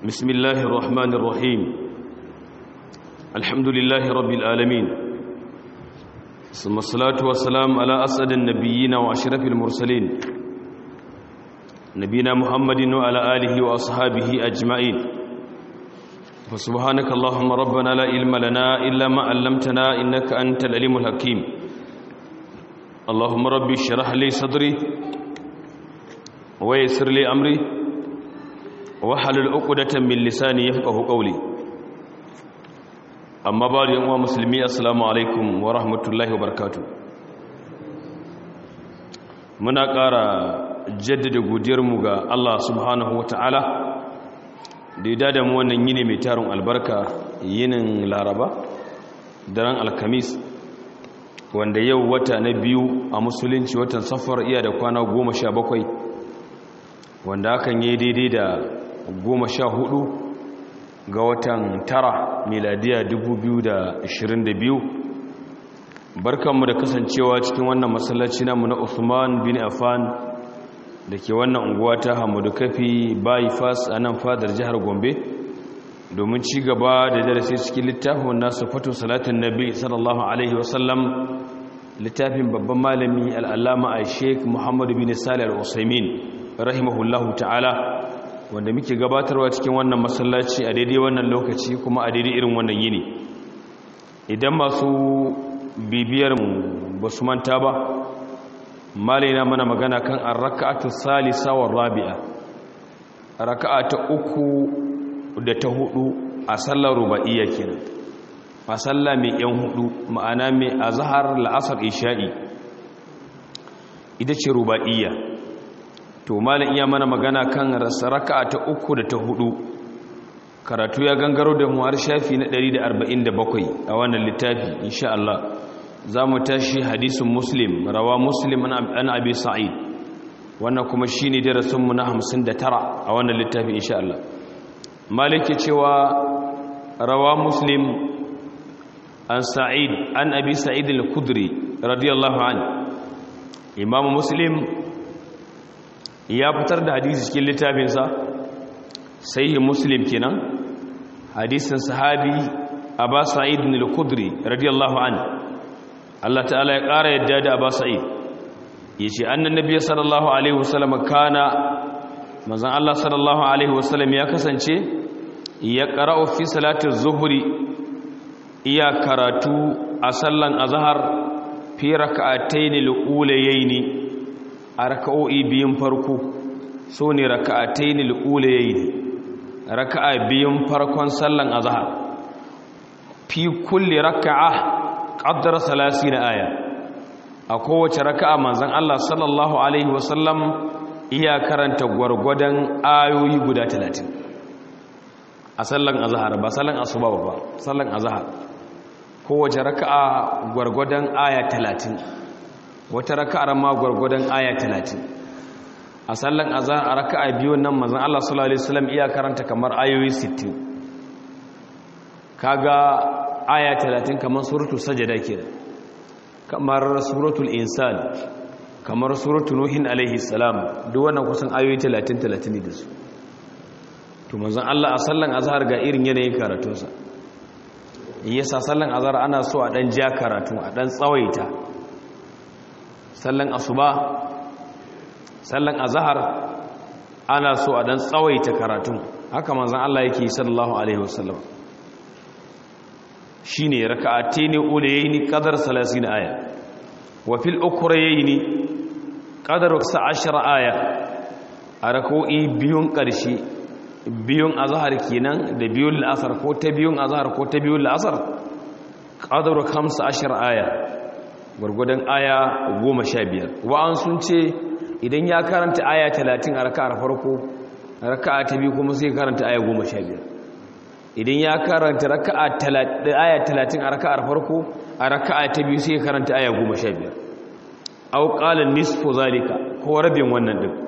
بسم الله الرحمن الرحيم الحمد لله رب العالمين ثم الصلاة والسلام على أسعد النبيين وأشرف المرسلين نبينا محمد وعلى آله وأصحابه أجمعين فسبحانك اللهم ربنا لا علم لنا إلا ما علمتنا إنك أنت العليم الحكيم اللهم ربي اشرح لي صدري ويسر لي أمري wahalul uqdatan min lisani yafqahu qawli amma ba'du yan uwa musulmi assalamu alaikum wa rahmatullahi wa barakatuh muna ƙara jaddada godiyar mu ga Allah subhanahu ta'ala da ya da mu wannan yini mai tarin albarka yinin laraba daren alkamis wanda yau wata na biyu a musulunci watan safar iya da kwana goma sha bakwai wanda hakan yi daidai da goma sha hudu ga watan tara miladiya biyu. barkanmu da kasancewa cikin wannan masallaci namu na Uthman bin Affan da ke wannan unguwa ta Hamadu Kafi bypass a nan fadar jihar Gombe domin ci gaba da darasi cikin littafin nasu fatu salatin nabi sallallahu alaihi wasallam littafin babban malami al'allama a sheik muhammadu bin salih al-usaimin rahimahullahu ta'ala wanda muke gabatarwa cikin wannan masallaci a daidai wannan lokaci kuma a daidai irin wannan yini idan masu bibiyar mu ba su manta ba malaina mana magana kan arraka'atu salisa wa rabi'a raka'a ta uku da ta hudu a sallar ruba'iyya kenan a sallah mai yan hudu ma'ana mai azhar la'asar isha'i ita ce ruba'iyya to malin iya mana magana kan raka'a ta uku da ta hudu karatu ya gangaro da mu har shafi na 147 a wannan littafi insha Allah za mu tashi hadisin muslim rawa muslim an abi sa'id wannan kuma shine darasin mu na 59 a wannan littafi insha Allah malike cewa rawa muslim an sa'id an abi sa'id al-khudri radiyallahu anhu imam muslim ya fitar da hadisi cikin littafinsa sai muslim kenan hadisin sahabi Aba Sa'id al-Khudri radiyallahu anhu Allah ta'ala ya ƙara yadda da Aba Sa'id yace annan nabiy sallallahu alaihi wasallam kana manzon Allah sallallahu alaihi wasallam ya kasance ya qara'u fi salati zuhri iya karatu a sallan azhar fi rak'atayn al-ulayayn a raka'o'i biyun farko so ne raka'atai ne al'ulayayi ne raka'a biyun farkon sallan azhar fi kulli raka'a qaddara salasi na aya a kowace raka'a manzon Allah sallallahu alaihi wasallam iya karanta gwargwadon ayoyi guda 30 a sallan azhar ba sallan asuba ba sallan azhar kowace raka'a gwargwadon aya 30 wata raka'ar ma gwargwadon aya 30 a sallan azhar a raka'a biyu nan manzon Allah sallallahu alaihi wasallam iya karanta kamar ayoyi 60 kaga aya 30 kamar suratul sajda kenan kamar suratul insan kamar suratul nuhin alaihi salam duk wannan kusan ayoyi 30 30 ne da su to manzon Allah a sallan azhar ga irin yanayin karatunsa yasa sallan azhar ana so a dan ja karatu a dan tsawaita sallan asuba sallan azhar ana so a dan tsawaita karatu haka manzon Allah yake sallallahu alaihi wasallam shine raka'ataini ulayni qadar 30 aya wa fil ukrayni qadar 10 aya a rak'o'i biyun karshe biyun azhar kenan da biyun al'asar ko ta biyun azhar ko ta biyun al'asar qadar 15 aya gwargwadon aya goma sha biyar wa'an sun ce idan ya karanta aya talatin a raka'ar farko raka'a ta biyu kuma sai karanta aya goma sha biyar idan ya karanta aya talatin a raka'ar farko a raka'a ta biyu sai karanta aya goma sha biyar auƙalin nisfo zalika ko rabin wannan ɗin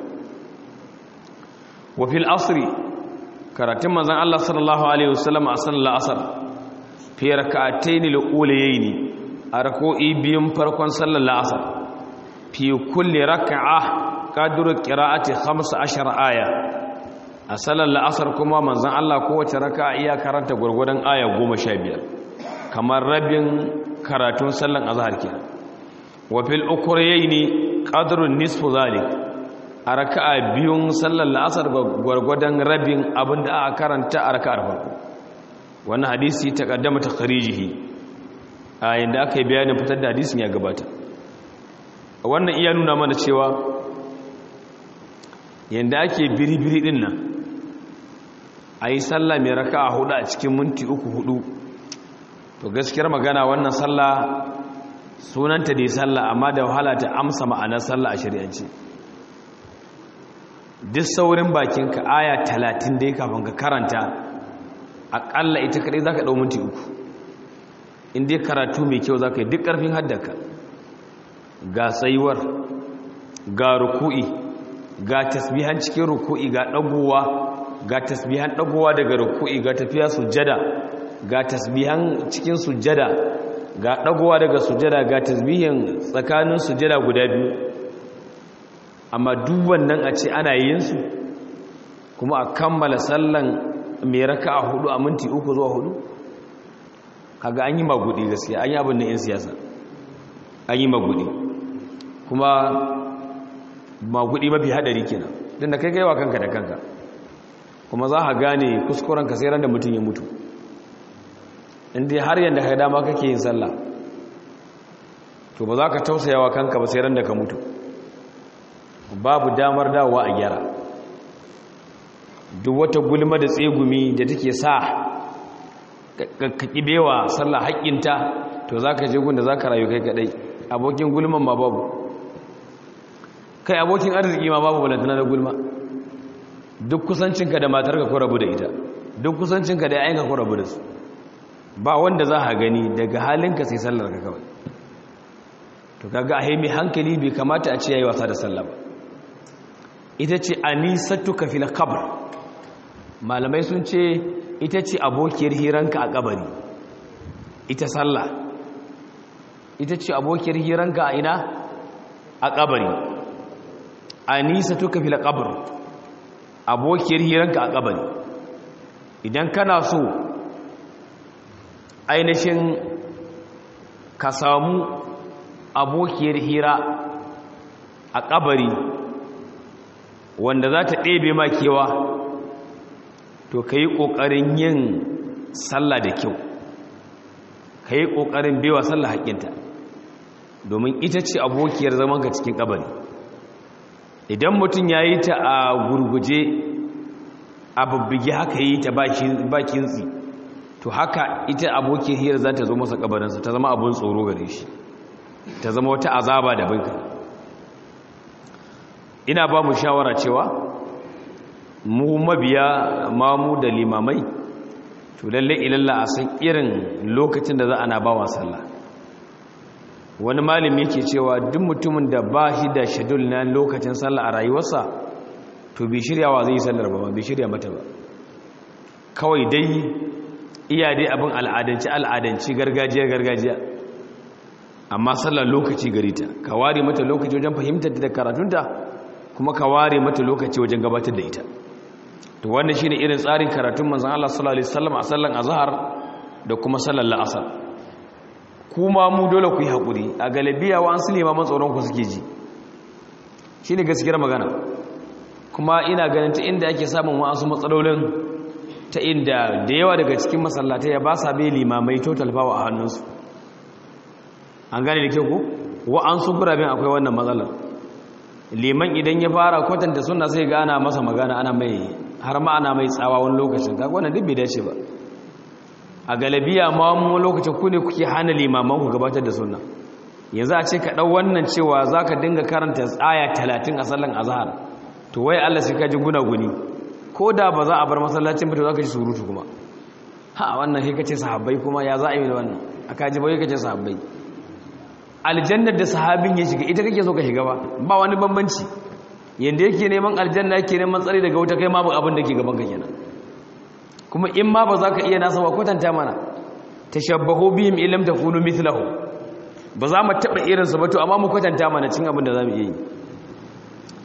wafil asiri karatun mazan allah sallallahu alaihi wasallam a sallar asar fiye raka'atai ne la'ulayayi ne a rako'i biyun farkon sallar la'asar fi kulle raka'a kaduru qira'ati 15 aya a sallar la'asar kuma manzan Allah kowace raka iya karanta gwargwadon aya goma sha biyar kamar rabin karatun sallan azhar kenan wa fil ukhrayaini qadrun nisfu zalik a raka'a biyun sallar la'asar gwargwadon rabin abinda aka karanta a raka'ar farko wannan hadisi ta kaddama takharijihi a yanda aka yi bayanin fitar da hadisin ya gabata wannan iya nuna mana cewa yanda ake biri-biri din nan a yi sallah mai raka'a hudu a cikin minti uku hudu to gaskiyar magana wannan sallah sunanta da sallah amma da wahala ta amsa ma'anar sallah a shari'ance duk saurin bakinka aya talatin dai kafin ka karanta aƙalla ita kaɗai za ka ɗau minti uku in dai karatu mai kyau za ka yi duk ƙarfin haddaka ga tsayuwar ga ruku'i ga tasbihan cikin ruku'i ga ɗagowa ga tasbihan ɗagowa daga ruku'i ga tafiya sujjada ga tasbihan cikin sujjada ga ɗagowa daga sujjada ga tasbihin tsakanin sujjada guda biyu amma duk wannan a ce ana yin su kuma a kammala sallan mai raka a hudu a minti uku zuwa hudu kaga an yi magudi gaskiya an yi abin da 'yan siyasa an yi magudi kuma magudi mafi hadari kenan don da kai gaiwa kanka da kanka kuma za a gane kuskurenka sai ran da mutum ya mutu inda har yadda ka dama kake yin sallah to ba za ka tausayawa kanka ba sai ran da ka mutu babu damar dawowa a gyara duk wata gulma da tsegumi da take sa ka kibewa sallah haƙƙinta to za ka je gunda za ka rayu kai kaɗai abokin gulman ma babu kai abokin arziki ma babu balantana da gulma duk kusancinka da matarka ko rabu da ita duk kusancinka da yayanka ko rabu da su ba wanda za a gani daga halinka sai sallar ka kawai to kaga a haimi hankali bai kamata a ce yayi wasa da sallah ba ita ce anisatuka fil qabr malamai sun ce ita ce abokiyar hiranka a kabari ita sallah ita ce abokiyar hiranka a ina a kabari anisatuka fil qabr abokiyar hiranka a kabari idan kana so ainihin ka samu abokiyar hira a kabari wanda za ta ɗebe makewa to ka yi ƙoƙarin yin sallah da kyau ka yi ƙoƙarin bewa sallah haƙƙinta domin ita ce abokiyar zamanka cikin kabari idan mutum ya yi ta a gurguje a babbige haka yi ta bakin tsi to haka ita abokin hiyar za ta zo masa kabarinsa ta zama abin tsoro gare shi ta zama wata azaba da binka ina ba mu shawara cewa mu mabiya mamu da limamai to lalle ilalla a san irin lokacin da za ana ba wa sallah wani malami yake cewa duk mutumin da ba shi da shadul na lokacin sallah a rayuwarsa to bai shiryawa zai yi sallar ba bai shirya mata ba kawai dai iya dai abin al'adanci al'adanci gargajiya gargajiya amma sallar lokaci gari ta ka ware mata lokaci wajen fahimtar da karatunta kuma ka ware mata lokaci wajen gabatar da ita to wannan shine irin tsarin karatun manzon Allah sallallahu alaihi wasallam a sallan azhar da kuma sallar la'asar kuma mu dole ku yi hakuri a galabiya wa an sulema man tsoron ku suke ji shine gaskiyar magana kuma ina ganin ta inda ake samun wa'ansu matsalolin ta inda da yawa daga cikin masallatai ya ba sa bai limamai total power a hannunsu an gane da kyau ko wa'ansu guraben akwai wannan matsalar liman idan ya fara kwatanta suna sai ga ana masa magana ana mai har ma ana mai tsawa wani lokacin kaga wannan duk bai dace ba a galabiya ma mu lokacin ku ne kuke hana limaman ku gabatar da sunna yanzu a ce ka dau wannan cewa zaka dinga karanta aya 30 a sallan azhar to wai Allah sai ka ji gunaguni ko da ba za a bar masallacin ba to zaka ji surutu kuma ha wannan sai kace sahabbai kuma ya za a yi da wannan aka ji bai kace sahabbai aljannar da sahabin ya shiga ita kake so ka shiga ba ba wani bambanci yanda yake neman aljanna yake neman tsari daga wuta kai ma ba abin da ke gaban ka kenan kuma in ma ba za ka iya nasa ba kwatanta mana tashabbahu bihim illam takunu mithlahu ba za mu taba irin su ba to amma mu kwatanta mana cin abin da za mu iya yi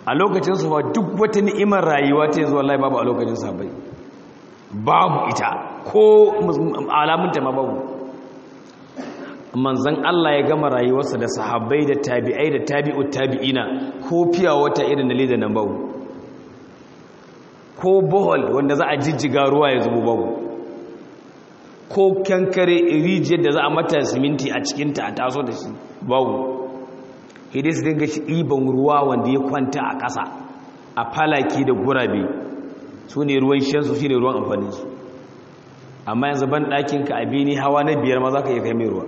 a lokacin su ba duk wata ni'imar rayuwa ta yanzu wallahi babu a lokacin sahabbai babu ita ko alamunta ma babu manzan Allah ya gama rayuwarsa da sahabbai da tabi'ai da tabi'ut tabi'ina ko fiya wata irin da leda nan babu ko bohol wanda za a jijjiga ruwa ya zubo babu ko kankare rijiyar da za a mata siminti a cikinta a taso da shi babu hidai su dinga shi ɗiban ruwa wanda ya kwanta a ƙasa a falaki da gurabe su ne ruwan shansu shi ne ruwan amfaninsu amma yanzu ban ɗakinka a bini hawa na biyar ma za ka iya kai mai ruwa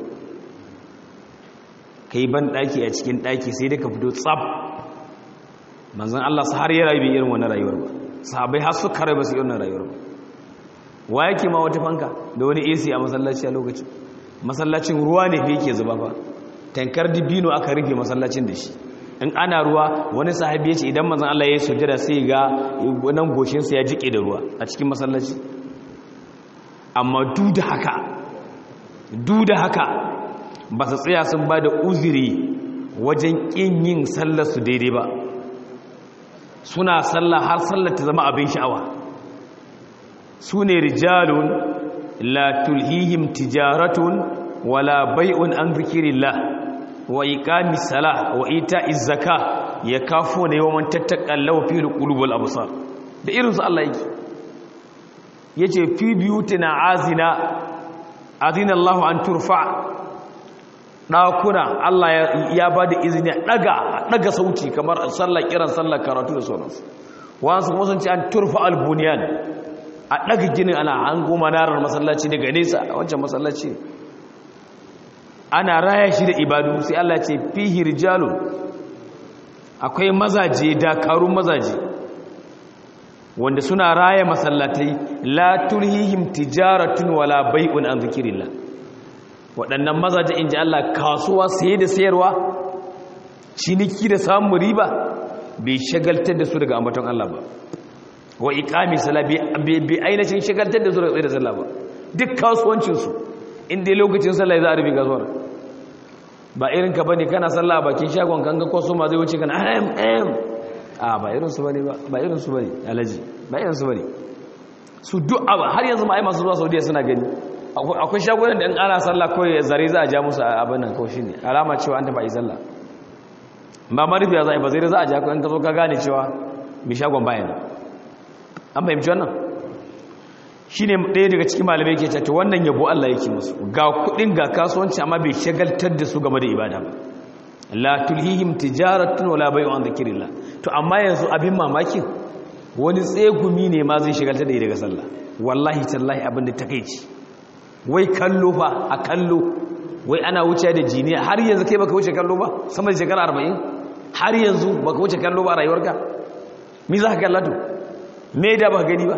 ka yi ban ɗaki a cikin ɗaki sai dai ka fito tsab manzan Allah su har yi rayu bai irin wani rayuwar ba sahabai har su kare ba su irin rayuwar ba wa yake ma wata fanka da wani AC a masallaci a lokacin masallacin ruwa ne fi yake zuba ba tankar dibino aka rufe masallacin da shi in ana ruwa wani sahabi ya ce idan manzan Allah ya yi sujjada sai ga nan goshinsa ya jike da ruwa a cikin masallaci amma duk da haka duk da haka ba su tsaya sun ba da uziri wajen ƙin yin sallarsu daidai ba suna sallah har sallar ta zama abin sha'awa su ne rijalun la tulhihim tijaratun wala bai'un an zikirillah wa iqami salah wa ita'iz zaka yakafuna yawman tattaqallaw fi alqulubul absar da irin su Allah yake yace fi biyutina azina azina Allah an turfa ɗakuna Allah ya ba da izini ɗaga ɗaga sauti kamar sallar kiran sallar karatu da sauransu wasu kuma sun ce an turfa albuniyan a ɗaga ginin ana an goma narar masallaci daga nesa a wancan masallaci ana raya shi da ibadu sai Allah ce fihi rijalun akwai mazaje dakarun mazaje wanda suna raya masallatai la tulhihim tijaratun wala bai'un an zikirillah waɗannan mazaje in ji Allah kasuwa saye da sayarwa ciniki da samun riba bai shagaltar da su daga ambaton Allah ba wa iqami sala bai ainihin shagaltar da su daga tsaye da sallah ba duk kasuwancinsu inda lokacin sallah za a rufe kasuwar ba irin ka bane kana sallah a bakin shagon kan ga kwaso ma zai wuce kana ahem ahem a ba irin su bane ba ba irin su bane alaji ba irin su bane su duk har yanzu ma ai masu zuwa Saudiya suna gani akwai shagunan da in ana sallah kawai zare za a ja musu abin nan kawai shine alama cewa an taba yi sallah ba marufiya za a yi ba zai za a ja in ka zo ka gane cewa mai shagon bayan an fahimci wannan shi ne ɗaya daga cikin malamai ke cewa wannan yabo Allah yake musu ga kuɗin ga kasuwanci amma bai shagaltar da su game da ibada ba la tulhihim tijaratun wala bai'un an dhikrillah to amma yanzu abin mamakin wani tsegumi ne ma zai shagaltar da daga sallah wallahi tallahi abin da takeici wai kallo fa a kallo wai ana wuce da jiniya har yanzu kai baka wuce kallo ba sama da shekara 40 har yanzu baka wuce kallo ba a rayuwarka me za ka kalla to me da ba gani ba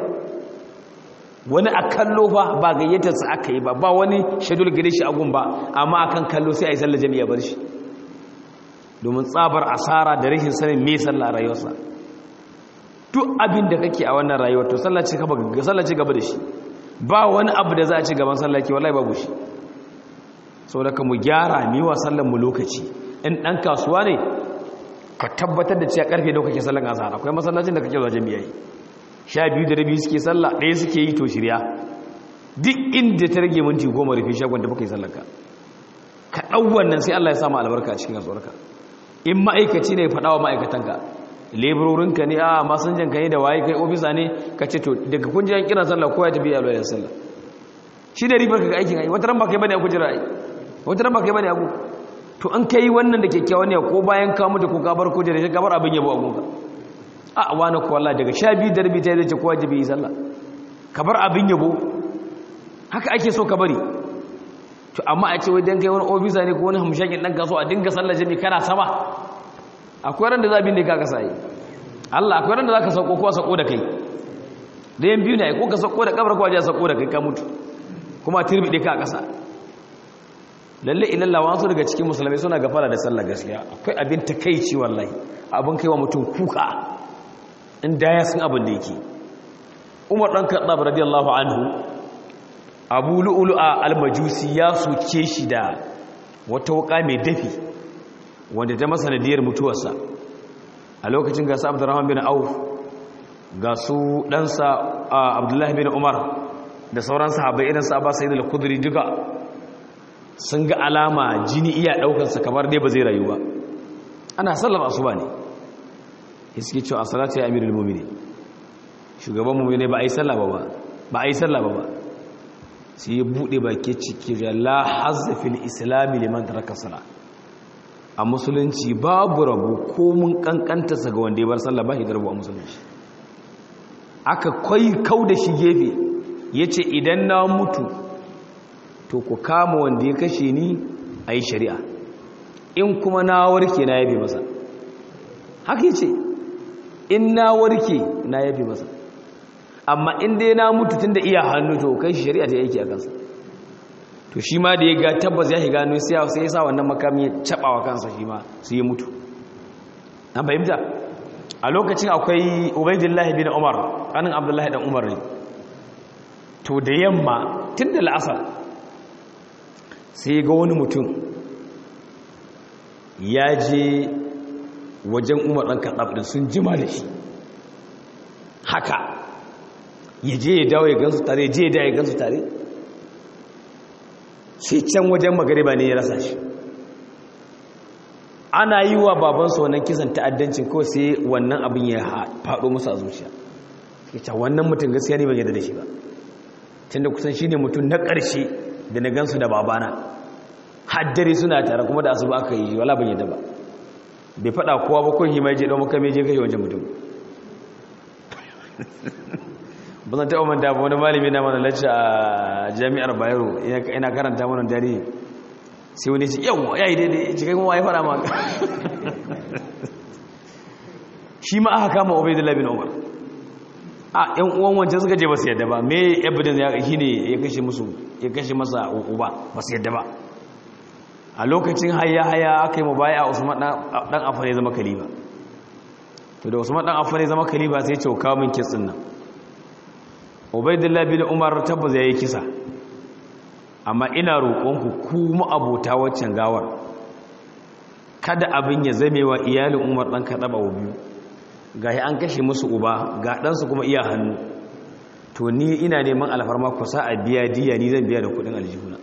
wani a kallo fa ba gayyatar sa aka yi ba ba wani shedul gare shi agun ba amma akan kallo sai a yi sallar jami'a bar shi domin tsabar asara da rashin sanin me sallah a rayuwarsa duk abin da kake a wannan rayuwar to sallah ce gaba sallah ce gaba da shi ba wani abu da za a ci gaban sallah ke wallahi babu shi saboda ka mu gyara mi wa sallar mu lokaci in dan kasuwa ne ka tabbatar da cewa karfe da kake sallar azhar akwai masallacin da kake zuwa jami'a sha biyu da rabi suke sallah ɗaya suke yi to shirya duk inda ta rage minti goma rufe shagon da baka yi sallar ka ka ɗau wannan sai Allah ya samu albarka a cikin kasuwarka in ma'aikaci ne faɗa wa ma'aikatanka leburorinka ne a masanjanka ne da waye kai ofisa ne ka ce to daga kunjiyar kiran sallah ko ya tafi ya alwayar sallah shi da ribar ka ga aikin ai wata ran ba kai bane a kujira ai wata ran ba kai bane a to an kai wannan da kyakkyawan ne ko bayan ka mutu ko ka bar kujira sai ka bar abin yabo a gunka a wani ko wallahi daga sha biyu da rabi ta zai ce ko wajibi yi sallah ka bar abin yabo haka ake so ka bari to amma a ce wai dan kai wani ofisa ne ko wani hamshakin dan kaso a dinga sallar jami kana sama akwai ran da za bin da ka kasa yi Allah akwai ran da za ka sauko ko sauko da kai da yan biyu ne ko ka sauko da kabar ko waje sauko da kai ka mutu kuma tirbi ka a kasa lalle ilalla wasu daga cikin musulmai suna gafara da sallar gaskiya akwai abin takeici wallahi abin kaiwa mutum kuka in da ya san abin da yake Umar dan Khattab radiyallahu anhu Abu Lu'lu'a al-Majusi ya soke shi da wata wuka mai dafi wanda ta masa nadiyar mutuwarsa a lokacin ga su abdurrahman bin auf ga su ɗansa abdullahi bin umar da sauran sahabbai irin sa ba sai da kuduri duka sun ga alama jini iya ɗaukarsa kamar dai ba zai rayu ba ana sallar asuba ne iske cewa a salatu ya amirul mumini shugaban mumini ba a yi sallah ba ba a yi sallah ba ba sai ya buɗe baki ciki da la hazza fil islami liman taraka sala a musulunci babu rabu ko mun kankanta sa ga wanda ya bar sallah ba shi da rabu a musulunci aka kai kau da shi gefe yace idan na mutu to ku kama wanda ya kashe ni a yi shari'a in kuma na warke na yabe masa haka yace in na warke na yabe masa amma in dai na mutu tun da iya hannu to kai shi shari'a ta yake a kansa to shi ma da ya ga tabbas ya shiga hannu sai ya sa wannan makami ya caba wa kansa shi ma sai ya mutu an fahimta a lokacin akwai ubaidillahi bin umar kanin abdullahi dan umar ne to da yamma tun da la'asar sai ga wani mutum ya je wajen umar ɗan kaɗaf ɗin sun jima da shi haka ya je ya dawo ya gansu tare je ya dawo ya gansu tare sai can wajen magariba ne ya rasa shi ana yi wa babansu wannan kisan ta'addancin kawai sai wannan abin ya faɗo musu a zuciya ita wannan mutum gaskiya ne ban yadda da shi ba tunda kusan shi ne mutum na ƙarshe da na gansu da babana haddare suna tare kuma da asuba aka yi wala ban yadda ba bai faɗa kowa ba kun yi mai je ɗan maka mai je kai wancan mutum ba zan taɓa manta ba wani malami na mana lacce a jami'ar bayero ina karanta mana dare sai wani ce yawon ya yi daidai cikin kuma ya fara maka shi ma aka kama obaidullah bin umar a yan uwan wancan suka je ba su yadda ba me evidence ya shi ne ya kashe musu ya kashe masa uba ba su yadda ba a lokacin haya haya aka yi mubaya a usman dan afan ya zama kaliba to da usman dan afan ya zama kaliba sai ce kawo min kitsin nan ubaidullah bin umar tabbas ya yi kisa amma ina roƙonku ku abota waccan gawar kada abin ya zame wa iyalin umar ɗan kaɗaɓa wa biyu ga an kashe musu uba ga ɗansu kuma iya hannu to ni ina neman alfarma ku sa a biya diya ni zan biya da kuɗin aljihuna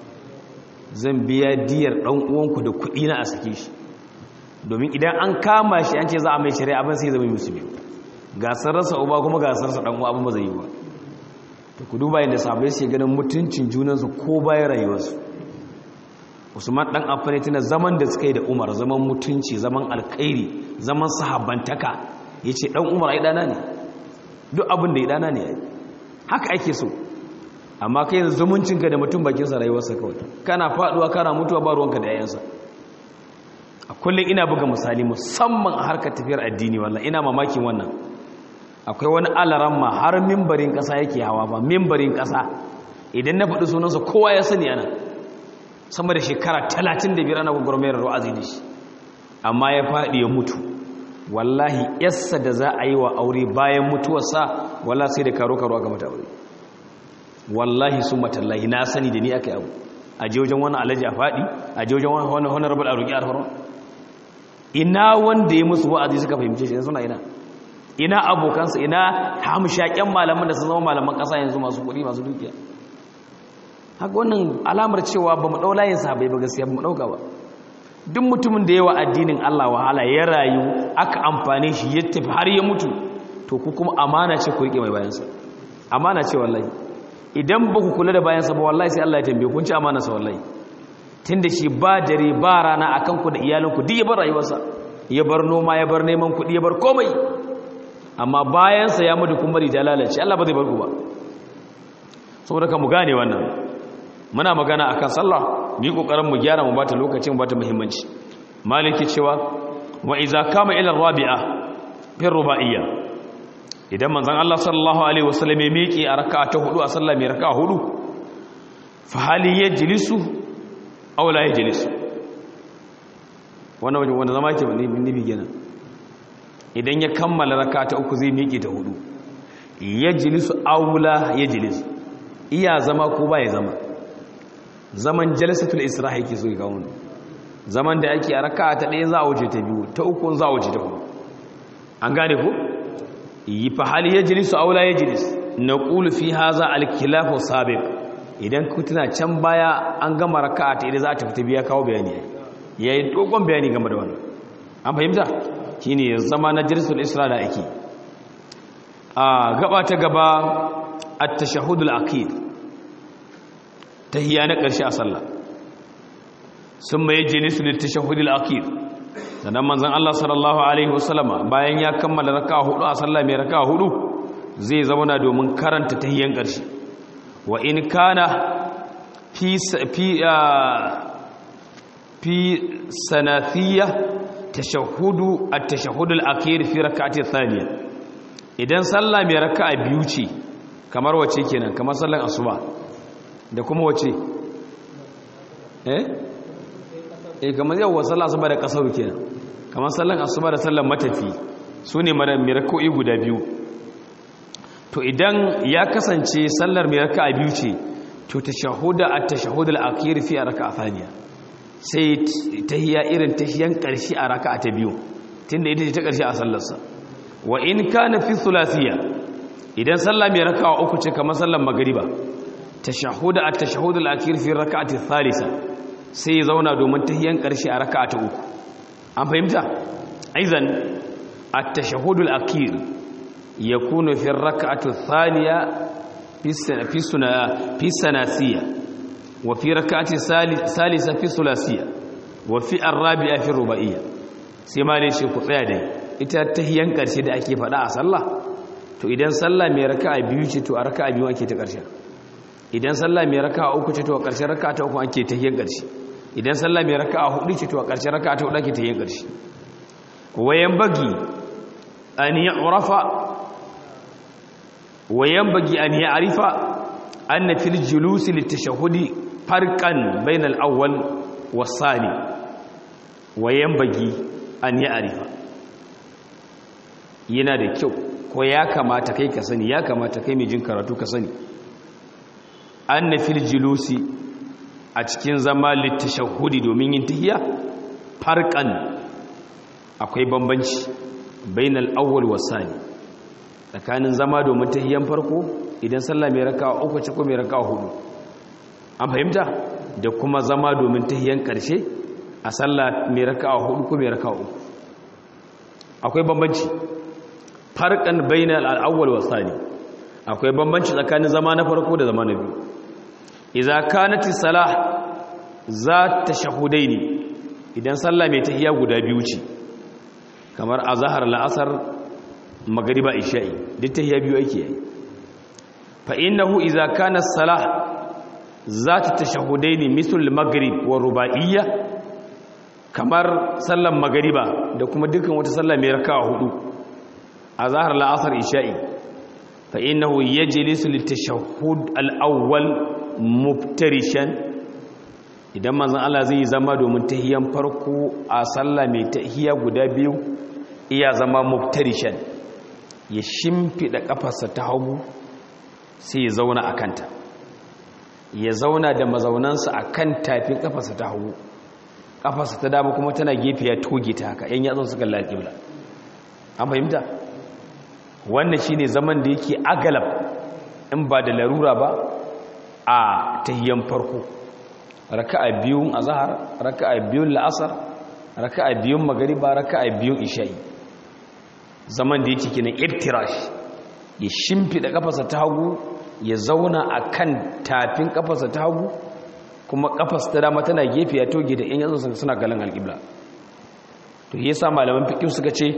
zan biya diyar ɗan uwanku da kuɗi na a sake shi domin idan an kama shi an ce za a mai shari'a abin sai zama musu biyu gasar rasa uba kuma gasar sa ɗan uwa abin ba zai yi ba da ku duba yadda sabai sai ganin mutuncin junansu ko bayan rayuwarsu usman dan affani tana zaman da suka yi da umar zaman mutunci zaman alkhairi zaman sahabbantaka ya ce dan umar ai dana ne duk abin da ya dana ne haka ake so amma kai yanzu zumuncinka da mutum bakinsa rayuwarsa kawai kana faduwa kana mutuwa ba ruwanka da yayansa a kullum ina buga misali musamman a harkar tafiyar addini wallahi ina mamakin wannan akwai wani alaramma har mimbarin ƙasa yake hawa ba mimbarin ƙasa idan na faɗi sunansa kowa ya sani ana sama da shekara 35 ana gwagwarmayar ru'azi da shi amma ya faɗi ya mutu wallahi yassa da za a yi wa aure bayan mutuwarsa wallahi sai da karo-karo aka mata aure wallahi sun matallahi na sani da ni aka yi abu a je wajen wani alaji a faɗi a je wajen wani wani rabar a roƙi alfarma ina wanda ya musu wa'azi suka fahimce shi suna ina ina abokansa ina hamshaƙen malaman da sun zama malaman ƙasa yanzu masu kuɗi masu dukiya haka wannan alamar cewa ba mu ɗaula yin sahabai ba gaskiya ba mu ɗauka ba duk mutumin da yawa addinin Allah wahala ya rayu aka amfane shi ya tafi har ya mutu to ku kuma amana ce ku riƙe mai bayansa amana ce wallahi idan ba ku kula da bayansa ba wallahi sai Allah ya tambaye kun ci amana sa wallahi tunda shi ba dare ba rana akan ku da iyalinku duk ya bar rayuwarsa ya bar noma ya bar neman kuɗi ya bar komai amma bayansa ya mutu kuma bari ta lalace Allah ba zai bar ku ba saboda ka mu gane wannan muna magana akan sallah mu yi kokarin mu gyara mu bata lokacin mu bata muhimmanci maliki cewa wa iza kama ila rabi'a fi ruba'iyya idan manzon Allah sallallahu alaihi wasallam ya miƙe a raka'a ta hudu a sallah mai raka'a hudu fa hali yajlisu aw la yajlisu wannan wanda zama ke nibi kenan idan ya kammala raka ta uku zai miƙe ta hudu ya jilisu aula ya jilisu iya zama ko ba ya zama zaman jalisatul isra'i ke so ga wani zaman da ake a raka ta ɗaya za a wuce ta biyu ta uku za a wuce ta hudu an gane ko yi fa hal yajlisu aw la yajlis naqulu fi hadha al-khilaf sabiq idan ku tuna can baya an gama raka'a ta idan za ta fita biya kawo bayani yayi dogon bayani game da wannan an fahimta shine zama na jirsul isra da ake a gaba ta gaba at-tashahhud al-akhir tahiyya na karshe a sallah summa yajlisu lit-tashahhud al-akhir sannan manzon Allah sallallahu alaihi wasallama bayan ya kammala raka'a hudu a sallah mai raka'a hudu zai zauna domin karanta tahiyyan karshe wa in kana fi fi fi sanathiyya tashahudu at-tashahhud al-akhir fi rak'ati thaniya idan sallah mai raka'a biyu ce kamar wace kenan kamar sallar asuba da kuma wace eh eh kamar yawa sallar asuba da kasaru kenan kamar sallar asuba da sallar matafi sune mai raka'o'i guda biyu to idan ya kasance sallar mai raka'a biyu ce to tashahuda at-tashahhud al-akhir fi rak'a thaniya sai tahiyya irin tahiyan karshe a raka'a ta biyu tunda ita ce ta karshe a sallarsa wa in kana fi thulathiyya idan sallah mai raka'a uku ce kamar sallar magriba tashahuda at-tashahhud al-akhir fi rak'ati thalitha sai zauna domin tahiyan karshe a raka'a ta uku an fahimta aizan at-tashahhud al-akhir yakunu fi rak'ati thaniya fi suna fi sanasiyya wa fi rak'ati salisa fi sulasiyya wa fi ar-rabi'a fi ruba'iyya sai ma dai shi ku tsaya dai ita tahiyan karshe da ake faɗa a sallah to idan sallah mai raka'a biyu ce to a raka'a biyu ake ta karshe idan sallah mai raka'a uku ce to a ƙarshen raka'a ta uku ake tahiyan karshe idan sallah mai raka'a hudu ce to a ƙarshen raka'a ta hudu ake tahiyan karshe wayan bagi an yu'rafa wayan bagi an ya'rifa anna fil julusi litashahhudi farqan bainal awwal was-sani wayan bagi an ya'rifa yana da kyau ko ya kamata kai ka sani ya kamata kai mai jin karatu ka sani anna fil julusi a cikin zama litashahhudi domin yin tahiyya farqan akwai bambanci bainal awwal was-sani tsakanin zama domin tahiyyan farko idan sallah mai raka'a uku ce ko mai raka'a hudu an fahimta da kuma zama domin tahiyyan karshe a sallah mai raka'a hudu ko mai raka'a uku akwai bambanci farkan bainal al-awwal wa thani akwai bambanci tsakanin zama na farko da zama na biyu idza kanati salah za tashahudaini idan sallah mai tahiyya guda biyu ce kamar azhar la'asar magriba isha'i duk tahiyya biyu ake yi fa innahu idza kana salah za tashahudaini misl al-maghrib wa rubaiyya kamar sallan magriba da kuma dukkan wata sallah mai raka'a hudu a zahar la'asar isha'i fa innahu yajlisu litashahhud al-awwal muftarishan idan manzon Allah zai zama domin tahiyan farko a sallah mai tahiya guda biyu iya zama muftarishan ya shimfida kafarsa ta hagu sai ya zauna a kanta ya zauna da mazaunansa a kan tafin kafarsa ta hagu kafarsa ta dama kuma tana gefe ya toge ta haka yan yatsun suka lalƙibla an fahimta wannan shine zaman da yake agalab in ba da larura ba a tahiyyan farko raka'a biyun azhar raka'a biyun la'asar raka'a biyun magriba raka'a biyun isha'i zaman da yake kinan iftirash ya shimfida kafarsa ta hagu ya zauna akan tafin kafarsa ta hagu kuma kafarsa ta dama tana gefe ya toge da yan yatsun suna galan alqibla to yasa malaman fiqh suka ce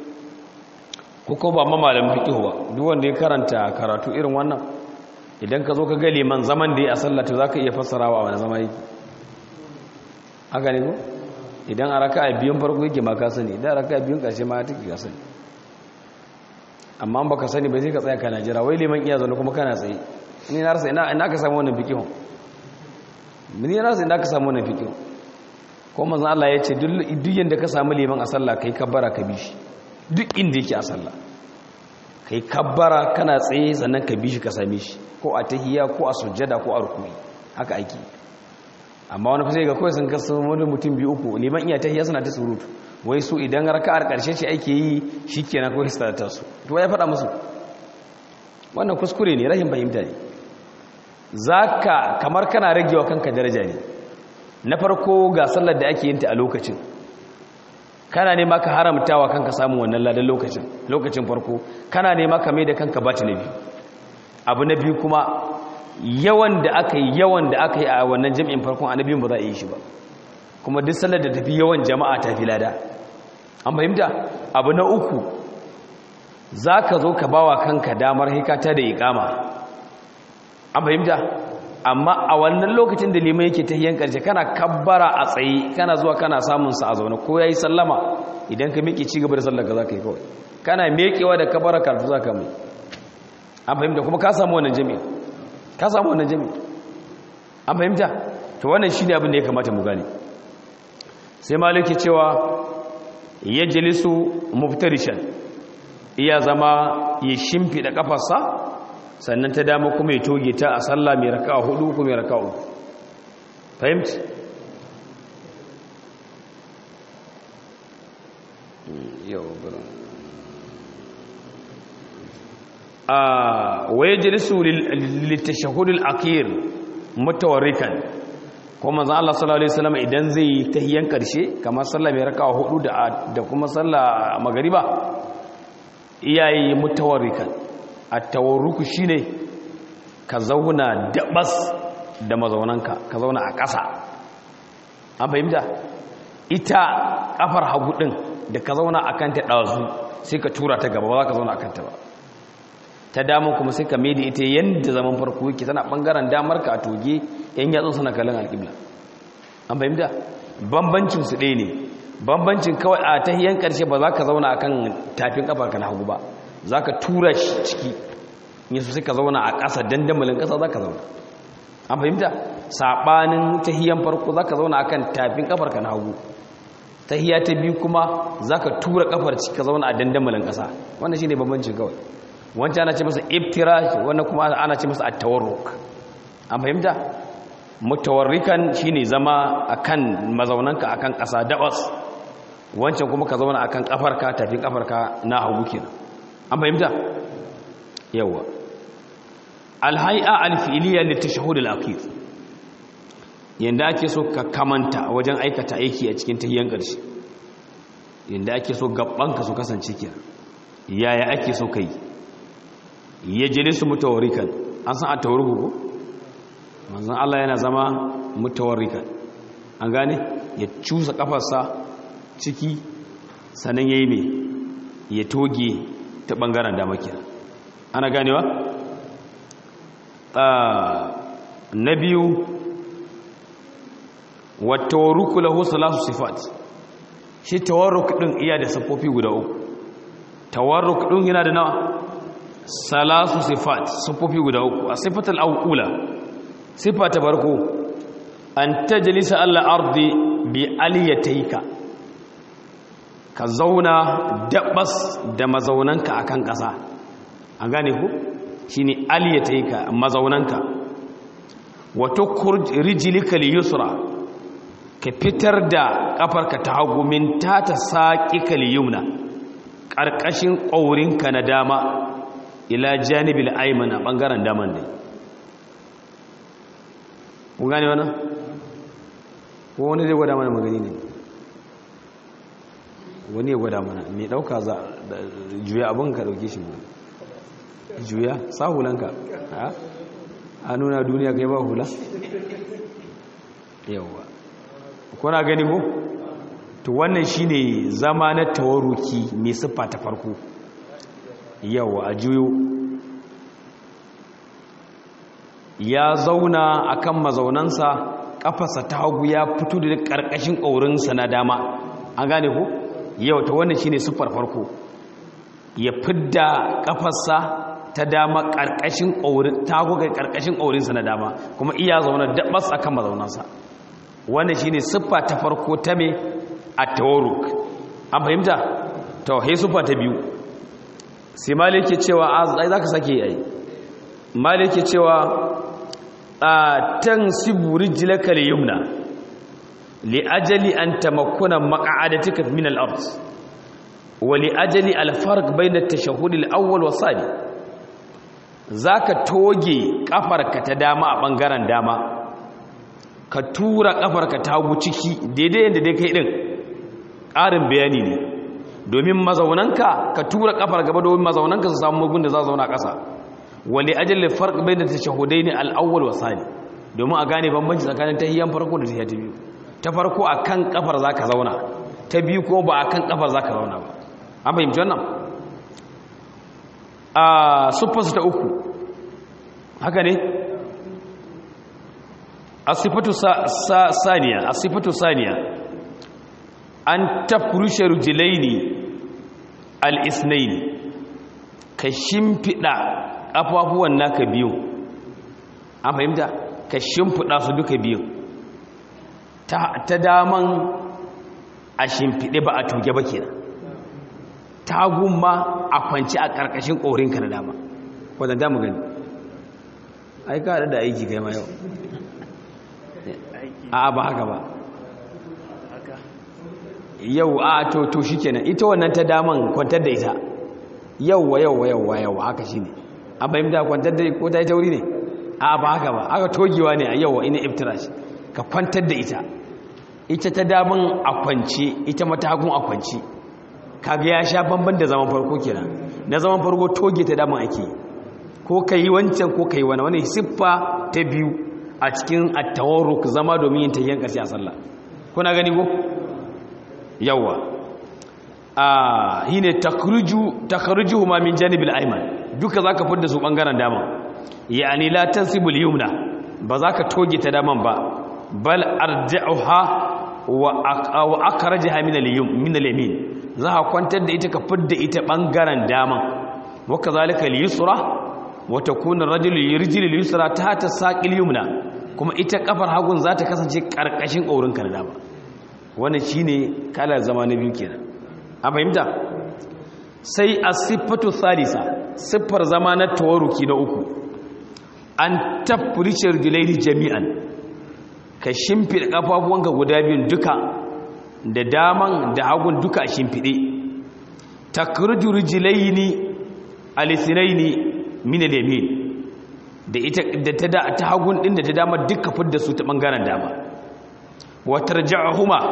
ko ba ma malamin fiqh ba duk wanda ya karanta karatu irin wannan idan ka zo ka ga liman zaman da ya a sallah to zaka iya fassarawa wani zama yake haka ne ko idan a raka'a biyun farko yake ma ka sani idan raka'a biyun karshe ma take ka sani amma an baka sani ba sai ka tsaya kana jira wai liman iya zaune kuma kana tsaye ni na rasa ina ina ka samu wannan fiqh ni na rasa ina ka samu wannan fiqh ko manzon Allah ya ce duk yanda ka samu liman a sallah kai kabbara ka bi shi duk inda yake a sallah kai kabbara kana tsaye sannan ka bi shi ka same shi ko a tahiyya ko a sujjada ko a rukuni haka ake amma wani fasai ga kawai sun kasu wani mutum biyu uku liman iya tahiya suna ta surutu wai su idan raka'ar karshe ce ake yi shikenan kawai su ta su to ya faɗa musu wannan kuskure ne rahin fahimta ne zaka kamar kana ragewa kanka daraja ne na farko ga sallar da ake yin ta a lokacin kana nema ka haramtawa kanka samun wannan ladan lokacin lokacin farko kana nema ka mai da kanka bati na biyu abu na biyu kuma yawan da aka yi yawan da aka yi a wannan jami'in farkon annabin ba za a yi shi ba kuma duk sallar da tafi yawan jama'a ta fi lada an fahimta abu na uku za ka zo ka bawa kanka damar hikata da ikama an fahimta amma a wannan lokacin da liman yake ta hiyan karshe kana kabbara a tsaye kana zuwa kana samun sa a zaune ko yayi sallama idan ka miƙe ci gaba da sallar ka za ka yi kawai kana mekewa da kabbara karatu za ka mai an fahimta kuma ka samu wannan jami'a ka samu wannan jami'a an fahimta to wannan shine abin da ya kamata mu gane sai maliki cewa yajlisu muftarishan iya zama ya shimfida kafarsa sannan ta dama kuma ya toge ta a sallah mai raka'a hudu kuma mai raka'a uku fahimci yau gurin a waye jilisu littashahudul akir mutawarrikan kuma manzo Allah sallallahu alaihi wasallam idan zai yi tahiyan karshe kamar sallah mai raka'a hudu da da kuma sallah magariba iyayi mutawarrikan at-tawarruku shine ka zauna dabas da mazaunanka ka zauna a ƙasa an fahimta ita kafar hagu din da ka zauna akan ta dazu sai ka tura ta gaba ba za ka zauna akan ta ba ta damar kuma sai ka maida ita yadda zaman farko yake tana bangaren damar ka a toge yan yatsun suna kallon alƙibla an fahimta bambancin su ɗaya ne bambancin kawai a tahiyan ƙarshe ba za ka zauna akan tafin kafar ka na hagu ba za ka tura shi ciki yasu sai ka zauna a ƙasa dandamalin ƙasa za ka zauna an fahimta saɓanin tahiyan farko za ka zauna akan tafin kafar ka na hagu tahiya ta biyu kuma za ka tura kafar ciki ka zauna a dandamalin ƙasa wannan shi ne bambancin kawai wancan ana ce masa iftirash wannan kuma ana ce masa at-tawarruk an fahimta mutawarrikan shine zama akan mazaunanka akan ƙasa dabas wancan kuma ka zauna akan kafarka tafin kafarka na hagu kenan an fahimta yawa al-hay'a al-fi'liya litashahhud al-akhir yanda ake so ka kamanta wajen aikata aiki a cikin tahiyyan ƙarshe yanda ake so gabbanka su kasance kenan yaya ake so kai ya jini su mutawarrikan an san a tawarruku ko manzan Allah yana zama mutawarrikan an gane ya cusa kafarsa ciki sannan ya yi mai ya toge ta ɓangaren dama kira ana ganewa na biyu watawarruku lahu salasu sifat shi tawarruk ɗin iya da siffofi guda uku tawarruk ɗin yana da nawa salasu sifat sufufi guda uku a sifatul awula sifa ta farko an tajlisa alla ardi bi aliyataika ka zauna dabas da mazaunanka akan ƙasa an gane ku shine aliyataika mazaunanka wa tukhruj rijlika liyusra ka fitar da kafarka ta hagu min tata saqika liyumna ƙarƙashin ƙaurinka na dama ila janibil ayman a bangaren daman dai kun gane wannan ko wani zai gwada mana magani ne wani ya gwada mana mai dauka za juya abin ka dauke shi mana juya sa hulanka a nuna duniya kai ba hula yawa kuna gani ko to wannan shine zama na tawaruki mai siffa ta farko yawa a juyo ya zauna akan mazaunansa kafarsa ta hagu ya fito da karkashin ƙaurinsa na dama an gane ku yau ta wannan shine siffar farko ya fidda kafarsa ta dama karkashin ƙaurin ta hagu ga karkashin ƙaurinsa na dama kuma iya zauna dabas akan mazaunansa wannan shine siffa ta farko ta me at-tawarruk an fahimta to he siffa ta biyu sai maliki cewa ai zaka sake yi ai maliki cewa tansibu rijlaka al-yumna li ajali an tamakkuna maq'adatika min al-ard wa li ajali al-farq bayna at-tashahhud al-awwal wa thani zaka toge kafarka ta dama a bangaren dama ka tura kafarka ta hagu ciki daidai yanda dai kai din ƙarin bayani ne domin mazaunanka ka tura kafar gaba domin mazaunanka su samu mugun da za zauna ƙasa wali ajalin farq bai da tashahudai ne al'awwal wa sani domin a gane bambanci tsakanin tahiyyan farko da tahiyya ta biyu ta farko a kan kafar za ka zauna ta biyu ko ba a kan kafar za ka zauna ba an fahimci wannan a siffarsu ta uku haka ne a siffatu saniya a siffatu saniya an tafurushe rujilaini al'isnaini ka shimfiɗa ƙafafuwan naka biyu an fahimta ka shimfiɗa su duka biyu ta daman a shimfiɗe ba a tuge ba kenan ta gumma a kwanci a ƙarƙashin ƙorinka na dama wadda damu gani ai ka da aiki kai ma yau a ba haka ba yau a to to shikenan ita wannan ta daman kwantar da ita yauwa yauwa yauwa yauwa haka shine an fahimta kwantar da ko ta yi tauri ne a ba haka ba aka togewa ne a yauwa ina iftirash ka kwantar da ita ita ta daman a kwance ita mata hagun a kwance kaga ya sha bamban da zaman farko kenan na zaman farko toge ta daman ake ko ka yi wancan ko ka yi wani wani siffa ta biyu a cikin attawarruk zama domin yin tayyan ƙarshe a sallah kuna gani ko yawa a hine takruju takrujuhu ma min janibil ayman duka zaka fidda su bangaren dama yani la tansibul yumna ba zaka toge ta daman ba bal arja'uha wa akhrajaha min al-yum min al-yamin za ka kwantar da ita ka fidda ita bangaren daman wa kazalika al-yusra wa takunu ar-rajulu yurjilu al-yusra tahta saqil yumna kuma ita kafar hagun za ta kasance karkashin kaurinka na dama wannan shine kalar zama na biyu kenan a fahimta sai a siffatu salisa siffar zama na tawaruki na uku an tafrice rijlaini jami'an ka shimfide kafafuwanka guda biyun duka da daman da hagun duka a shimfide takruju rijlaini alisnaini min al-yamin da ita da ta hagun din da ta dama duka fidda su ta bangaren dama watarja'ahuma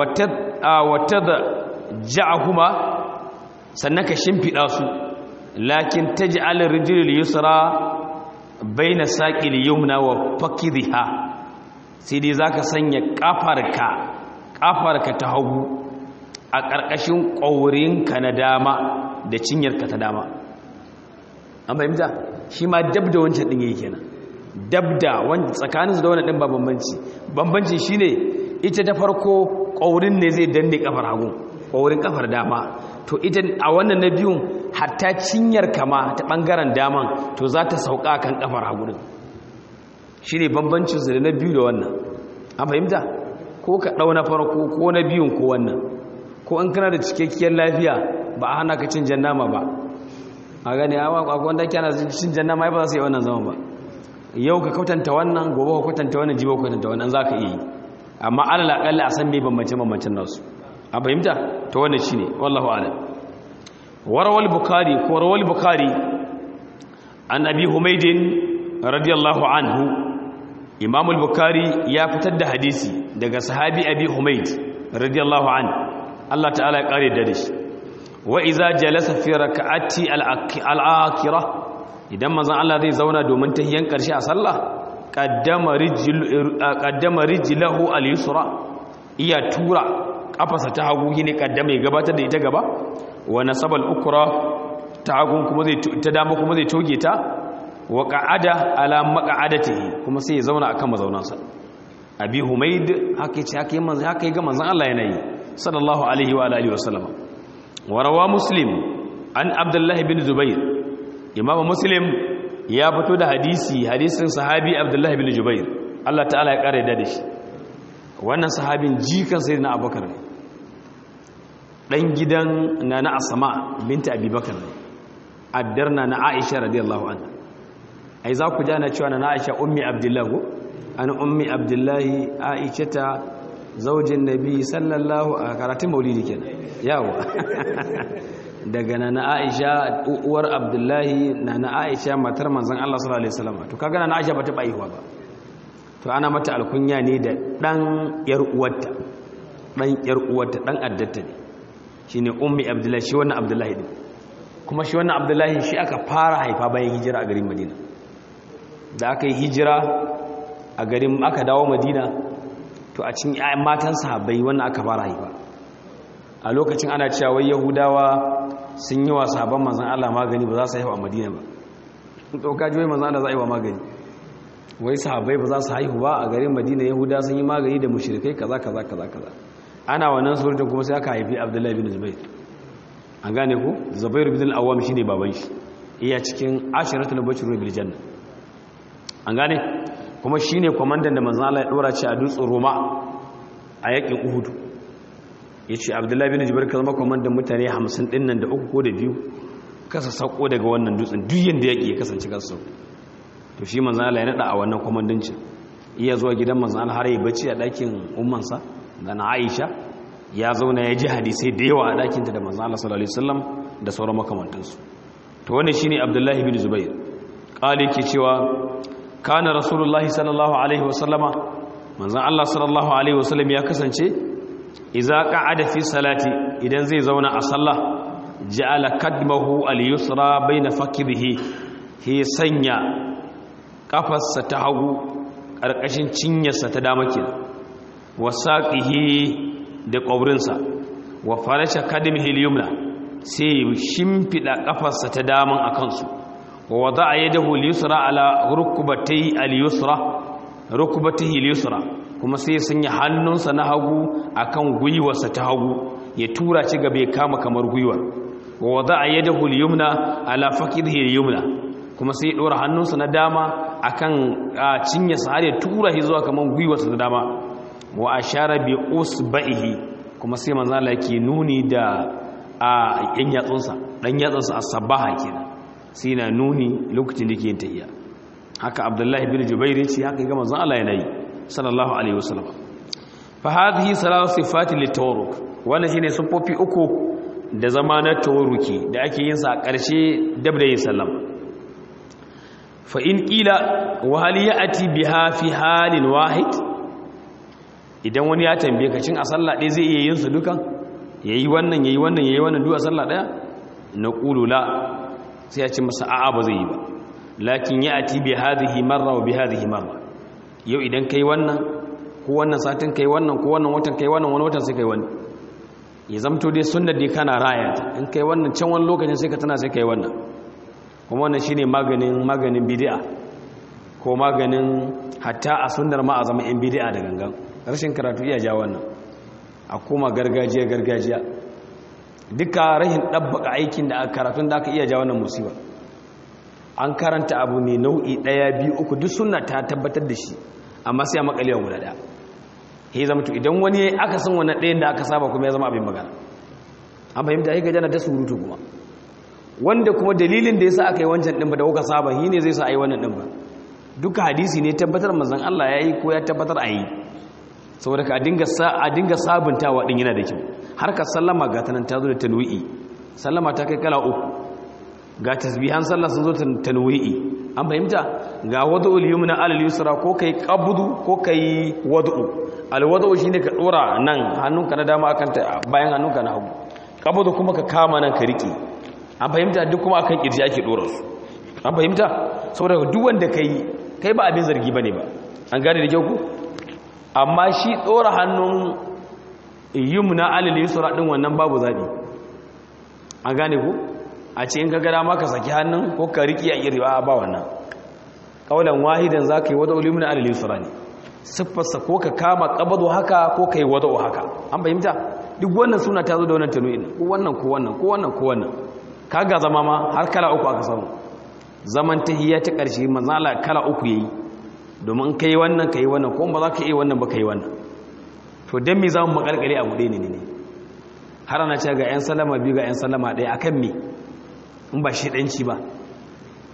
watadja'ahuma sannan ka shimfida su lakin taj'al ar-rijl yusra baina saqil yumna wa fakidha sai dai zaka sanya kafarka kafarka ta hagu a ƙarƙashin ƙaurinka na dama da cinyarka ta dama an fahimta shi ma dab da wancan ɗin yake kenan dab da wanda tsakaninsu da wani ɗin ba bambanci bambanci shine ita ta farko ƙaurin ne zai danne kafar hagu ƙaurin kafar dama to ita a wannan na biyun hatta cinyar kama ta ɓangaren daman to za ta sauka kan kafar hagu din shi ne bambancin su da na biyu da wannan an fahimta ko ka ɗau na farko ko na biyun ko wannan ko an kana da cikakkiyar lafiya ba a hana ka cin jannama ba a gani a wanda kyana cin jannama ba za su yi wannan zama ba yau ka kwatanta wannan gobe ka kwatanta wannan jibo ka kwatanta wannan za ka iya yi amma alal akalla a san me bambance-bambancen nasu a fahimta ta wannan shi ne wallahu ala warawal bukari ko rawal bukari an abi humaidin radiyallahu anhu imam bukari ya fitar da hadisi daga sahabi abi humaid radiyallahu an Allah ta'ala ya kare da shi wa iza jalasa fi raka'ati al-akhirah idan manzon Allah zai zauna domin tahiyan karshe a sallah kaddama rijilahu al-yusra iya tura kafasa ta hagu ne kaddama ya gabatar da ita gaba wa nasabal ukra ta hagu kuma zai ta dama kuma zai toge ta wa qa'ada ala maq'adatihi kuma sai ya zauna akan mazaunansa abi humaid haka ce haka manzo haka ga manzon Allah yana yi sallallahu alaihi wa alihi wa sallama wa rawa muslim an abdullah ibn zubair imam muslim ya fito da hadisi hadisin sahabi abdullahi bin jubair Allah ta'ala ya kare da shi wannan sahabin jikan sayyidina abubakar ne dan gidan nana asma binta abubakar ne addarna na aisha radiyallahu anha ai za ku jana cewa na Aisha ummi Abdullahi ko an ummi Abdullahi Aisha ta zaujin Nabi sallallahu a karatun Maulidi kenan yawa daga nana Aisha uwar Abdullahi nana Aisha matar manzon Allah sallallahu alaihi wasallam to kaga nana Aisha bata baiwa ba to ana mata alkunya ne da dan yar uwarta dan yar uwarta dan addata ne shine ummi Abdullahi shi wannan Abdullahi din kuma shi wannan Abdullahi shi aka fara haifa bayan hijira a garin Madina da aka yi hijira a garin aka dawo Madina to a cikin ƴaƴan matan sahabbai wannan aka fara haifa a lokacin ana cewa wai Yahudawa sun yi wa sahabban manzan Allah magani ba za su haihu a madina ba ɗauka ji wai manzan Allah za a yi wa magani wai sahabbai ba za su haihu ba a garin madina yahuda sun yi magani da mushrikai kaza kaza kaza kaza ana wannan surutun kuma sai aka haifi abdullahi bin zubair an gane ku zubair bin al-awwam shine baban shi iya cikin ashiratul bashir bil janna an gane kuma shine kwamandan da manzan Allah ya dora shi a dutsen roma a yakin uhud ya ce abdullahi bin jibar ka zama kwamandan mutane hamsin din nan da uku ko da biyu kasa sauko daga wannan dutsen duk yadda yaƙi ya kasance kasa sauko to shi manzan Allah ya naɗa a wannan kwamandancin iya zuwa gidan manzan Allah har yi bacci a ɗakin ummansa da na Aisha ya zauna ya ji hadisai da yawa a ɗakinta da manzan Allah sallallahu alaihi wasallam da sauran makamantansu to wannan shine Abdullahi bin Zubair qali ke cewa kana rasulullahi sallallahu alaihi wasallama manzan Allah sallallahu alaihi wasallam ya kasance iza qa'ada fi salati idan zai zauna a sallah ja'ala kadmahu al-yusra baina fakidhihi he sanya kafarsa ta hagu karkashin cinyarsa ta dama kenan wasaqihi da ƙaurinsa wa farasha kadmihi al-yumna sai shimfida kafarsa ta daman akan su wa wada'a yadahu al-yusra ala rukbatayhi al-yusra rukbatayhi al-yusra kuma sai ya sanya hannunsa na hagu akan gwiwarsa ta hagu ya tura ci gaba ya kama kamar gwiwar wa wada'a yadahu al-yumna ala fakidhihi al-yumna kuma sai ya dora hannunsa na dama akan cinyarsa har ya tura shi zuwa kamar gwiwarsa ta dama wa ashara bi usba'ihi kuma sai manzo Allah yake nuni da a yan yatsunsa dan yatsunsa as-sabaha kenan sai na nuni lokacin da yake yin tahiyya haka Abdullahi bin Jubair ce haka ga manzo Allah yana yi sallallahu alaihi wasallam fa hadhihi salatu sifati litawruk wannan shine sufofi uku da zama na tawruki da ake yin sa a ƙarshe dab da yin sallam fa in qila wa hal ya'ti biha fi halin wahid idan wani ya tambaye ka cin a sallah ɗaya zai iya yin su dukan yayi wannan yayi wannan yayi wannan duk a sallah ɗaya naqulu la sai ya ce masa a'a ba zai yi ba lakin ya'ti bi hadhihi marra wa bi hadhihi marra yau idan kai wannan ko wannan satin kai wannan ko wannan watan kai wannan wani watan sai kai wannan ya zamto dai sunnar dai kana raya ta in kai wannan can wani lokacin sai ka tana sai kai wannan kuma wannan shine maganin maganin bid'a ko maganin hatta a sunnar ma a zama yan bid'a da gangan rashin karatu iya ja wannan a koma gargajiya gargajiya duka rahin dabbaka aikin da karatun da aka iya ja wannan musiba an karanta abu ne nau'i ɗaya biyu uku duk suna ta tabbatar da shi amma sai a makalewa guda ɗaya ya zama to idan wani aka san wani ɗayan da aka saba kuma ya zama abin magana an fahimta ya gajana ta surutu kuma wanda kuma dalilin da ya sa aka yi wancan ɗin ba da kuka saba shi ne zai sa a yi wannan ɗin ba duka hadisi ne tabbatar manzan Allah ya yi ko ya tabbatar a yi saboda ka a dinga sabuntawa ɗin yana da kyau har ka sallama ga tanan ta zo da tanwi'i sallama ta kai kala uku ga tasbihan sallah sun zo tanwi'i an fahimta ga wad'ul yumna alal yusra ko kai qabdu ko kai wad'u al wad'u shine ka dora nan hannunka na dama akan ta bayan hannunka na hagu qabdu kuma ka kama nan ka riki an fahimta duk kuma akan kirji ake dora su an fahimta saboda duk wanda kai kai ba abin zargi bane ba an gane da kyau ku amma shi dora hannun yumna alal yusra din wannan babu zabi an gane ku a ce in ka gada maka saki hannun ko ka riƙi a irwa ba wannan ƙaunar wahidan za ka yi wada ulimin alil yusra ne siffarsa ko ka kama ƙabado haka ko ka yi wada haka an fahimta duk wannan suna ta zo da wannan tanu'in ko wannan ko wannan ko wannan ko wannan ka ga zama ma har kala uku aka samu zaman tahiyya ta ƙarshe manzala kala uku yayi domin ka yi wannan ka yi wannan ko ba za ka yi wannan ba ka yi wannan to don me za mu makalkale abu ɗaya ne ne har ana ce ga 'yan salama biyu ga 'yan salama ɗaya akan me in ba shi ɗanci ba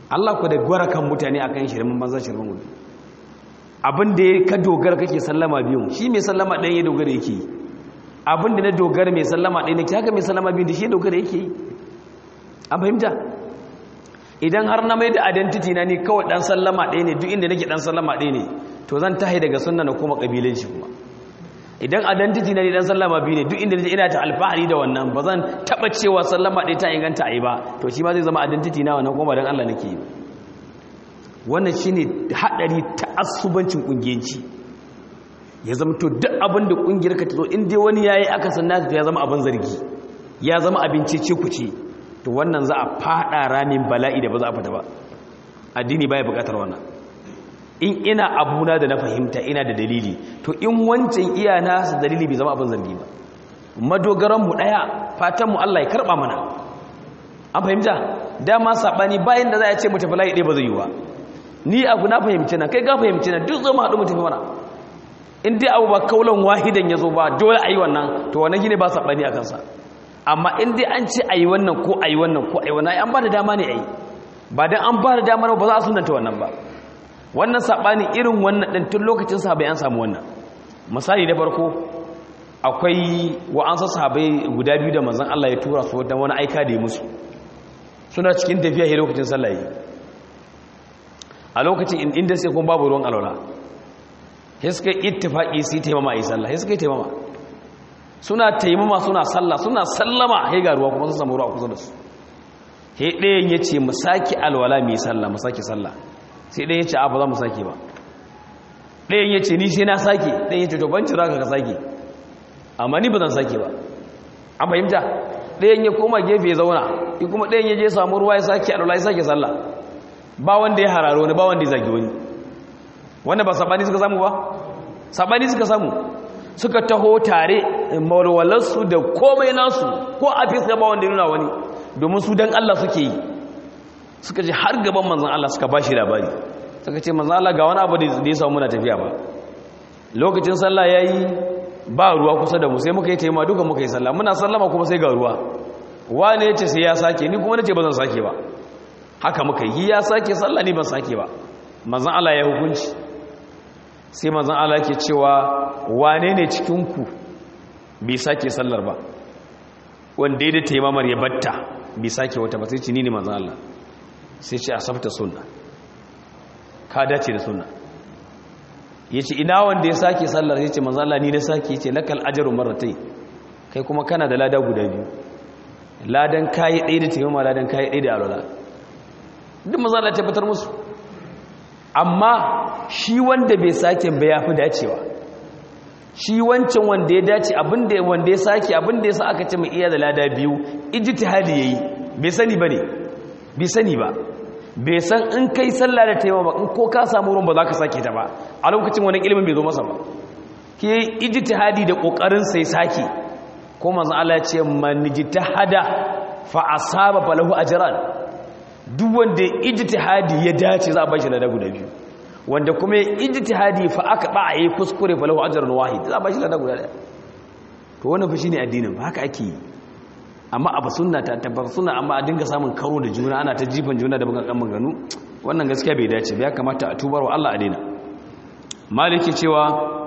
Allah ku da gwara kan mutane akan shirmin banza shirmin gudu abin da ka dogara kake sallama biyun shi mai sallama ɗaya ya dogara yake yi abin da na dogara mai sallama ɗaya ne haka mai sallama biyun da shi ya dogara yake yi an fahimta idan har na mai da identity na ni kawai ɗan sallama ɗaya ne duk inda nake ɗan sallama ɗaya ne to zan tahi daga sunna na kuma ƙabilanci kuma idan identity na ni ɗan sallama biyu ne duk inda nake ina ta alfahari da wannan ba zan taɓa cewa sallama ɗaya ta inganta a yi ba to shi ma zai zama identity na wannan kuma don Allah nake yi wannan shi ne haɗari ta asubancin ƙungiyanci ya zama to duk abin da ƙungiyar ka ta zo inda wani ya yi aka san nasa ya zama abin zargi ya zama abin cece kuce to wannan za a faɗa ramin bala'i da ba za a fita ba addini baya buƙatar wannan in ina abuna da na fahimta ina da dalili to in wancan iya nasa dalili bai zama abin zargi ba madogaranmu ɗaya fatanmu Allah ya karɓa mana an fahimta dama saɓani bayan da za a ce mu tafi layi ɗaya ba zai yi ba ni abu na fahimci na kai ga fahimci na duk zama haɗu mu tafi mana in dai abu ba kaulan wahidan ya zo ba dole a yi wannan to wannan gine ba saɓani a kansa amma in dai an ce a yi wannan ko a yi wannan ko a yi wannan an ba da dama ne a yi ba don an ba da dama ba za a sunanta wannan ba wannan saɓani irin wannan ɗin tun lokacin sahabai an samu wannan misali da farko akwai wa'ansa sahabai guda biyu da manzon Allah ya tura su don wani aika da ya musu suna cikin tafiya he lokacin sallah a lokacin inda sai kuma babu ruwan alwala sai suka ittifaqi su taimama yi sallah sai suka taimama suna taimama suna sallah suna sallama sai ga ruwa kuma sun samu ruwa kusa da su sai ɗayan yace mu saki alwala mu yi sallah mu saki sallah sai ɗayan yace a ba za mu saki ba ɗayan yace ni sai na saki ɗayan yace to ban cira ka ka saki amma ni ba zan saki ba an fahimta ɗayan ya koma gefe ya zauna kuma ɗayan ya je samu ruwa ya saki alwala ya saki sallah ba wanda ya hararo wani ba wanda ya zagi wani wanda ba sabani suka samu ba sabani suka samu suka taho tare mawalwalarsu da komai nasu ko a fiska ba wanda ya nuna wani domin su dan Allah suke yi suka ce har gaban manzan Allah suka bashi labari suka ce manzan Allah ga wani abu da ya samu muna tafiya ba lokacin sallah ya yi ba ruwa kusa da mu sai muka yi taimama duka muka yi sallah muna sallama kuma sai ga ruwa wane ya ce sai ya sake ni kuma na ce ba zan sake ba haka muka yi ya sake sallah ni ban sake ba manzan Allah ya hukunci sai manzan Allah ke cewa wane ne cikinku bai sake sallar ba wanda ya da taimamar ya batta bai sake wata ba sai ci ni ne manzan Allah sai ce a safta sunna ka dace da sunna ya ce ina wanda ya sake sallar ya ce manzan Allah ni na sake ya ce lakal ajaru maratai kai kuma kana da lada guda biyu ladan kayi ɗaya da taimama ladan kayi ɗaya da alwala duk maza da tabbatar musu amma shi wanda bai sake ba ya fi dacewa shi wancan wanda ya dace abinda wanda ya sake abinda ya sa aka ce mai iya da lada biyu ijtihadi yayi bai sani bane bai sani ba bai san in kai sallah da taimama ba in ko ka samu ruwan ba za ka sake ta ba a lokacin wani ilimin bai zo masa ba ke ijtihadi da kokarin sai sake ko manzon Allah ya ce man ijtihada fa asaba falahu ajran duk wanda ijtihadi ya dace za a bashi lada guda biyu wanda kuma ijtihadi fa aka ba a yi kuskure fa lahu ajrun wahid za a bashi lada guda daya to wannan fa shine addinin ba haka ake yi amma abu sunna ta tabbar sunna amma a dinga samun karo da juna ana ta jifan juna da bugan maganu wannan gaskiya bai dace ba ya kamata a tubar wa Allah a daina maliki cewa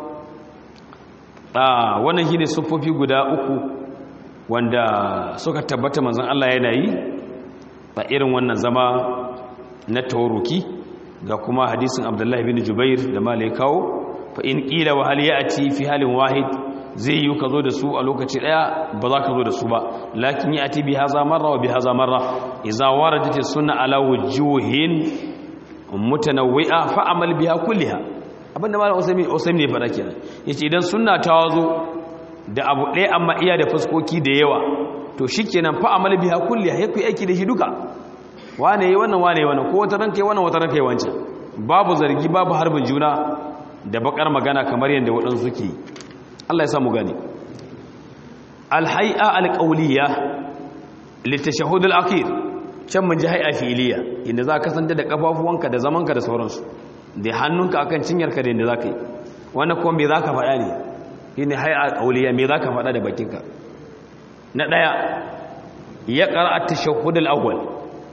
a wannan shine sufofi guda uku wanda suka tabbata manzon Allah yana yi a irin wannan zama na tawaruki ga kuma hadisin abdullahi bin jubair da malai kawo fa in qila wa hal ya'ti fi halin wahid zai yi ka zo da su a lokaci daya ba za ka zo da su ba lakin ya'ti bi haza marra wa bi haza marra idza waradat as-sunnah ala wujuhin mutanawwi'a fa amal biha kulliha abinda malam usaimi usaimi ne fara kenan yace idan sunna ta zo da abu ɗaya amma iya da fuskoki da yawa to shi kenan fa amal biha kulliha ya kai aiki da shi duka wane yi wannan wane yi wannan ko wata ranka yi wannan wata ranka yi wancan babu zargi babu harbin juna da bakar magana kamar yadda waɗansu suke yi Allah ya samu gani alhai'a alqawliya litashahhud alakhir can mun ji hay'a fi'liya inda za ka kasance da kafafuwanka da zamanka da sauransu da hannunka akan cinyarka da inda za ka yi wannan kuma me za ka faɗa ne shine hay'a qawliya me za ka faɗa da bakinka na ɗaya ya ƙara tashahud al'awwal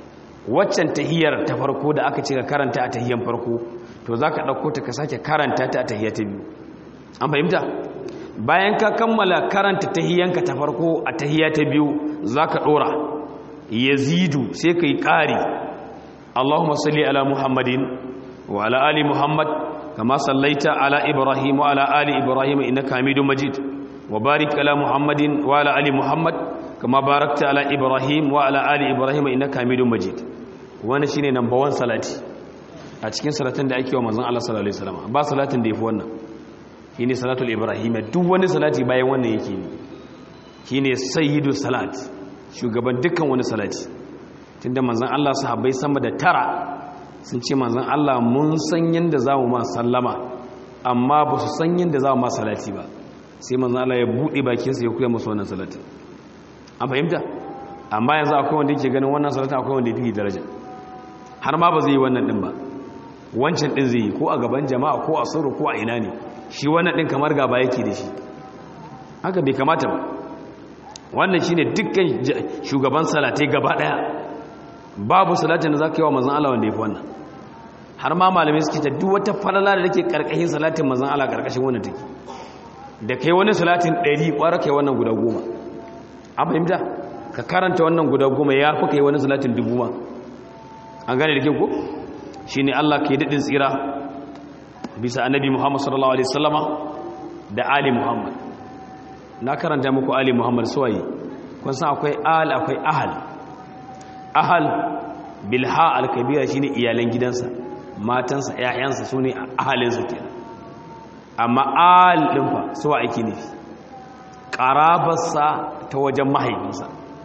waccan tahiyar ta farko da aka ce ka karanta a tahiyan farko to za ka ɗauko ta ka sake karanta ta a tahiyar ta biyu an fahimta bayan ka kammala karanta tahiyanka ta farko a tahiya ta biyu za ka ɗora yazidu sai ka yi ƙari allahumma salli ala muhammadin wa ala ali muhammad kama sallaita ala ibrahim wa ala ali ibrahim innaka hamidun majid wa barik ala muhammadin wa ala ali muhammad kama barakta ala ibrahim wa ala ali ibrahim innaka hamidun majid wani shine number 1 salati a cikin salatin da ake wa manzon Allah sallallahu alaihi wasallam ba salatin da yafi wannan shine salatul ibrahim duk wani salati bayan wannan yake ne shine sayyidu salat shugaban dukkan wani salati tunda manzon Allah sahabbai sama da tara sun ce manzon Allah mun san yanda zamu ma sallama amma ba su san yanda zamu ma salati ba sai manzon Allah ya bude bakin sa ya koya musu wannan salati an fahimta amma yanzu akwai wanda yake ganin wannan salati akwai wanda yake daraja har ma ba zai yi wannan din ba wancan din zai yi ko a gaban jama'a ko a sirru ko a ina ne shi wannan din kamar gaba yake da shi haka bai kamata ba wannan shine dukkan shugaban salatai gaba daya babu salatin da zaka yi wa manzon Allah wanda yafi wannan har ma malamai suke ta duk wata falala da take karkashin salatin manzon Allah karkashin wannan take da kai wani salatin 100 kwara kai wannan guda goma an fahimta ka karanta wannan guda goma ya fi kai wani salatin dubu ma an gane da ke ko shine Allah ke dadin tsira bisa annabi Muhammad sallallahu alaihi wasallama da ali Muhammad na karanta muku ali Muhammad suwaye kun san akwai al akwai ahal ahal bilha al-kabira shine iyalan gidansa matansa ƴaƴansa sune ahalinsa kenan amma al din fa suwa ake nufi qarabarsa ta wajen mahaifinsa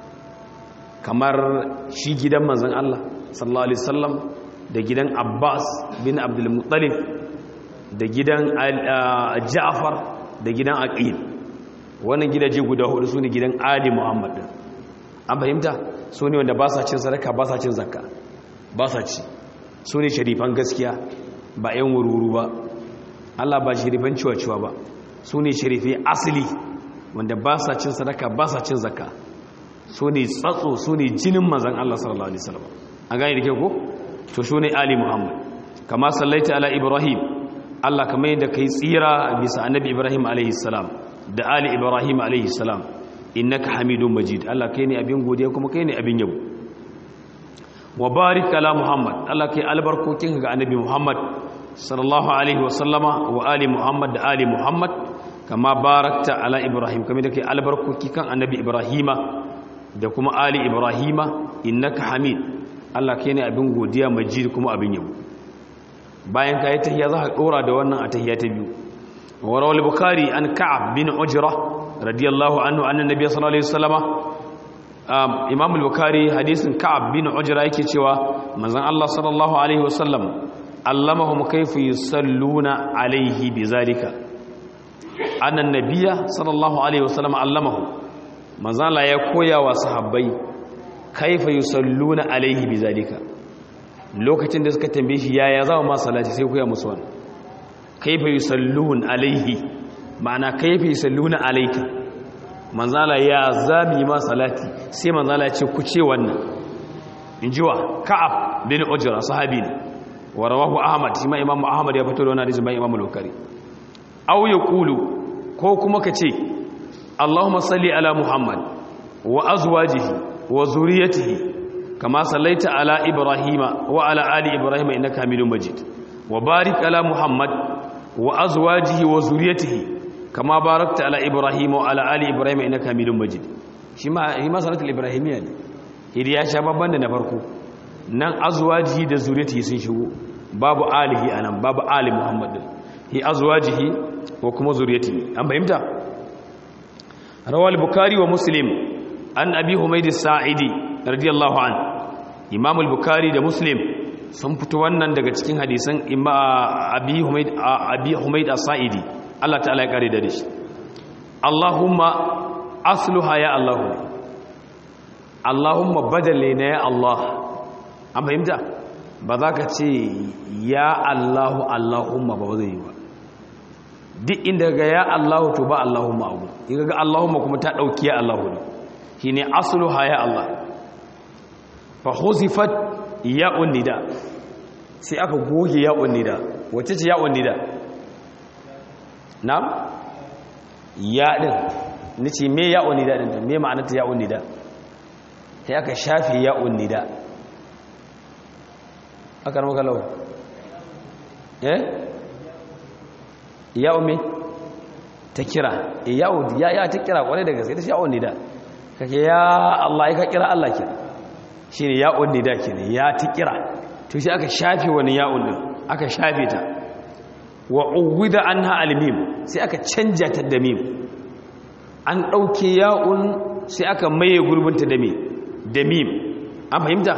kamar shi gidan manzon Allah sallallahu alaihi wasallam da gidan Abbas bin Abdul Muttalib da gidan Ja'far da gidan Aqil wannan gidaje guda hudu sune gidan Ali Muhammad din an fahimta sune wanda ba sa cin sadaka ba sa cin zakka ba sa ci sune sharifan gaskiya ba ƴan wururu ba Allah ba sharifan ciwa-ciwa ba sune sharifi asali wanda ba sa cin sadaka ba sa cin zakka sune tsatso sune jinin manzon Allah sallallahu alaihi wasallam an gane da ke ko to sune Ali Muhammad kama sallaita ala Ibrahim Allah kamar yadda kai tsira bisa annabi Ibrahim alaihi salam da ali Ibrahim alaihi salam innaka Hamidum Majid Allah kai ne abin godiya kuma kai ne abin yabo wa barik ala Muhammad Allah kai albarkokin ga annabi Muhammad sallallahu alaihi wa sallama wa ali Muhammad da ali Muhammad kama barakta ala Ibrahim kamar da kai albarkoki kan annabi Ibrahima da kuma ali Ibrahima innaka Hamid Allah kai ne abin godiya majid kuma abin yabo bayan ka yi tahiyya za ka ɗora da wannan a tahiyya ta biyu warawar bukari an ka'ab bin ujira radiyallahu anhu annan nabiya sallallahu alaihi wasallama imam al-bukhari hadisin ka'ab bin ujra yake cewa manzon Allah sallallahu alaihi wasallam allamahum kayfa yusalluna alaihi bizalika annan nabiyya sallallahu alaihi wasallam allamahu manzon Allah ya koya wa sahabbai kayfa yusalluna alaihi bizalika lokacin da suka tambaye shi yaya za mu ma salati sai koya musu wannan kayfa yusallun alaihi ma'ana kayfa yusalluna alayka manzala ya zami ma salati sai manzala ya ce ku ce wannan in ji wa ka'ab bin ujra sahabi ne wa rawahu ahmad shi ma imam ahmad ya fito da wannan hadisi bayan imam al-bukhari aw yaqulu ko kuma ka ce allahumma salli ala muhammad wa azwajihi wa zuriyatihi kama sallaita ala ibrahima wa ala ali ibrahima innaka hamidum majid wa barik ala muhammad wa azwajihi wa zuriyatihi kama barakta ala ibrahim wa ala ali ibrahim innaka hamidum majid shi ma shi ma salatul ibrahimiyya ne idi ya sha babban da na farko nan azwajihi da zuriyatihi sun shigo babu alihi anan babu ali muhammad hi azwajihi wa kuma zuriyatihi an fahimta rawal bukhari wa muslim an abi humayd as-sa'idi radiyallahu an imam al-bukhari da muslim sun fito wannan daga cikin hadisan abi humayd abi humayd as-sa'idi Allah ta'ala ya kare da shi Allahumma asluha ya Allah Allahumma badale na ya Allah an fahimta ba za ka ce ya Allahu Allahumma ba zai yi ba duk inda ga ya Allahu to ba Allahumma abu in ga Allahumma kuma ta dauki ya Allahu ne shine asluha ya Allah fa huzifat ya'un nida sai aka goge ya'un nida wacce ce ya'un nida na ya din nace me ya'un nida din me ma'anarta ya'un nida sai aka shafe ya'un nida aka rama kalau eh ya'un me ta kira ya'un ya ya ta kira kwarai da gaske ta ya'un nida kake ya Allah ya ka kira Allah ke shine ya'un nida kenan ya ta kira to shi aka shafe wani ya'un din aka shafe ta wa uwida anha almim sai aka canja ta da mim an dauke ya'un sai aka maye gurbinta da mim da mim an fahimta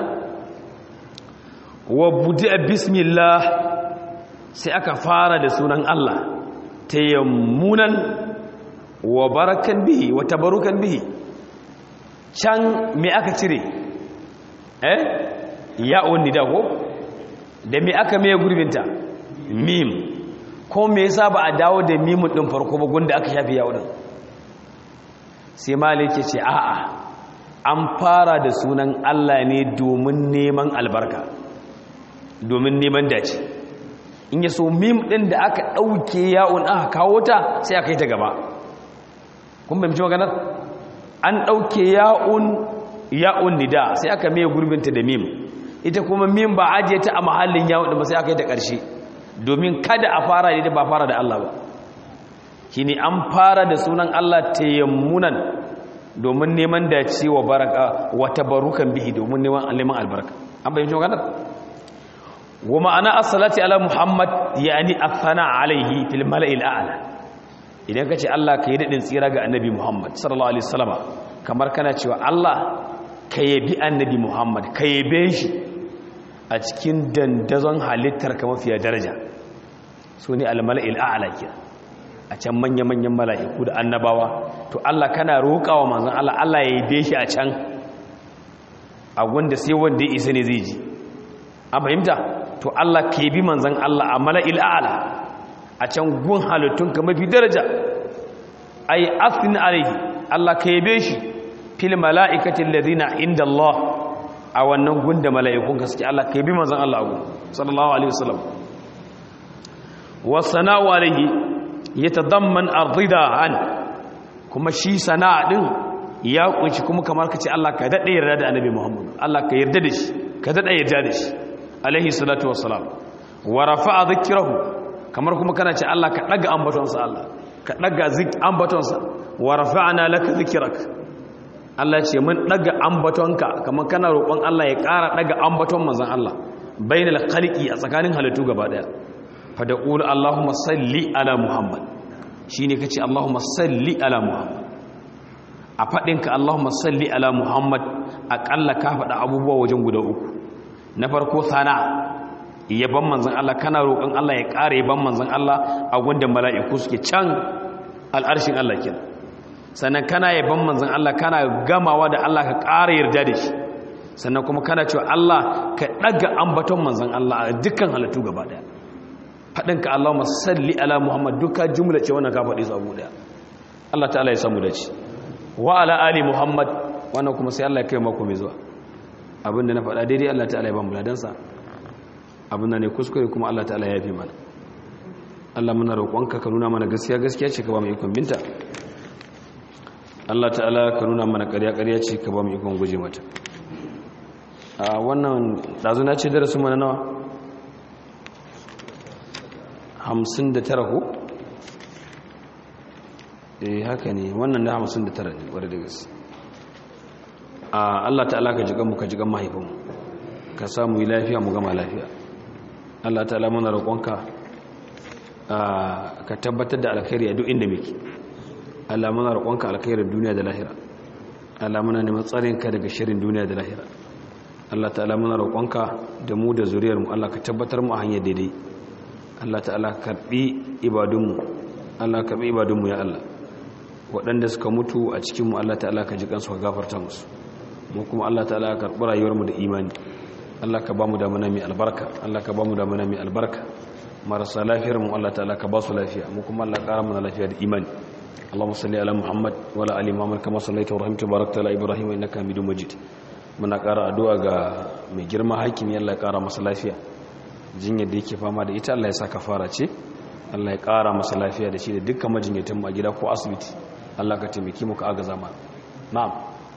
wa budi'a bismillah sai aka fara da sunan Allah tayammunan wa barakan bihi wa tabarukan bihi can me aka cire eh ya'un nida ko da me aka maye gurbinta mim ko me yasa ba a dawo da mimun din farko ba gunda aka shafi ya'un din sai malik ya ce a'a an fara da sunan Allah ne domin neman albarka domin neman dace in ya so mim din da aka dauke ya'un aka kawo ta sai aka yi ta gaba kun bai maganar an dauke ya'un ya'un nida sai aka mai gurbinta da mim ita kuma mim ba ajiye ta a mahallin yawon da ba sai aka yi da ƙarshe domin kada a fara da ba fara da Allah ba shi ne an fara da sunan Allah tayammunan domin neman dace wa baraka wata barukan bihi domin neman albarka an bayyana maganar wa ma'ana as-salati ala muhammad yani athana alaihi fil mala'il a'la idan kace Allah ka yi dadin tsira ga annabi muhammad sallallahu alaihi wasallama kamar kana cewa Allah ka yabi annabi muhammad ka yabe shi a cikin dandazon halittar ka mafiya daraja su ne almala'il a'ala ke a can manya-manyan mala'iku da annabawa to Allah kana roƙawa manzon Allah Allah ya yabe shi a can a wanda sai wanda ya isa ne zai ji an fahimta to Allah ka yabi manzon Allah a mala'il a'ala a can gun halittun ka mafi daraja ai asini alaihi Allah ka yabe shi fil mala'ikatin ladina inda Allah a wannan gunda mala'ikun gaske Allah ka yabi manzon Allah abu sallallahu alaihi wasallam wasana'u alaihi yatadamman ardida an kuma shi sana'a din ya kunshi kuma kamar kace Allah ka dade yarda da annabi Muhammad Allah ka yarda da shi ka dade yarda da shi alaihi salatu wassalam wa rafa'a dhikrahu kamar kuma kana ce Allah ka daga ambatonsa Allah ka daga zik ambatonsa wa rafa'na laka dhikrak Allah ce mun daga ambatonka kamar kana roƙon Allah ya ƙara daga ambaton manzon Allah bainal khaliqi a tsakanin halittu gaba daya fa da qul Allahumma salli ala Muhammad shine kace Allahumma salli ala Muhammad a fadin ka Allahumma salli ala Muhammad akalla ka faɗa abubuwa wajen guda uku na farko sana yaban manzon Allah kana roƙon Allah ya ƙara yaban manzon Allah a gunda mala'iku suke can al'arshin Allah kenan sannan kana yaban manzon Allah kana gamawa da Allah ka ƙara yarda da shi sannan kuma kana cewa Allah ka ɗaga ambaton manzon Allah a dukkan halittu gaba ɗaya faɗin ka Allahumma salli ala Muhammad duka jumla ce wannan ka faɗi su abu ɗaya Allah ta'ala ya samu da ci wa ala ali Muhammad wannan kuma sai Allah ya kai mako mai zuwa abinda na faɗa daidai Allah ta'ala ya ba mu ladansa abinda ne kuskure kuma Allah ta'ala ya fi mana Allah muna roƙonka ka nuna mana gaskiya gaskiya ce ka ba mu ikon binta Allah ta'ala ka nuna mana ƙarya ƙarya ce ka ba mu ikon guje mata a wannan ɗazu na ce darasin mana nawa hamsin da tara ko? eh haka ne wannan na hamsin da tara ne wadda da gaske a Allah ta'ala ka jigan mu ka jigan mahaifinmu ka samu yi lafiya mu gama lafiya Allah ta'ala muna roƙonka ka tabbatar da alkhairi a duk inda muke Allah muna roƙonka alkhairin duniya da lahira Allah muna neman tsarinka daga shirin duniya da lahira Allah ta'ala muna roƙonka da mu da zuriyar mu Allah ka tabbatar mu a hanyar daidai Allah ta'ala karbi ibadunmu Allah karbi ibadunmu ya Allah waɗanda suka mutu a cikin mu Allah ta'ala ka ji kansu ka gafarta musu mu kuma Allah ta'ala ka karbi rayuwar mu da imani Allah ka ba mu da mana mai albarka Allah ka ba mu da mana mai albarka marasa lafiyar mu Allah ta'ala ka ba su lafiya mu kuma Allah ƙara mana lafiya da imani اللهم صل على محمد وعلى ال محمد كما صليت ورحمت وباركت على ابراهيم انك حميد مجيد muna ƙara addu'a ga mai girma hakimi Allah ya ƙara masa lafiya jinyar da yake fama da ita Allah ya sa kafara ce Allah ya ƙara masa lafiya da shi da dukkan majinyatan a gida ko asibiti Allah ka taimaki mu ka agaza ma na'am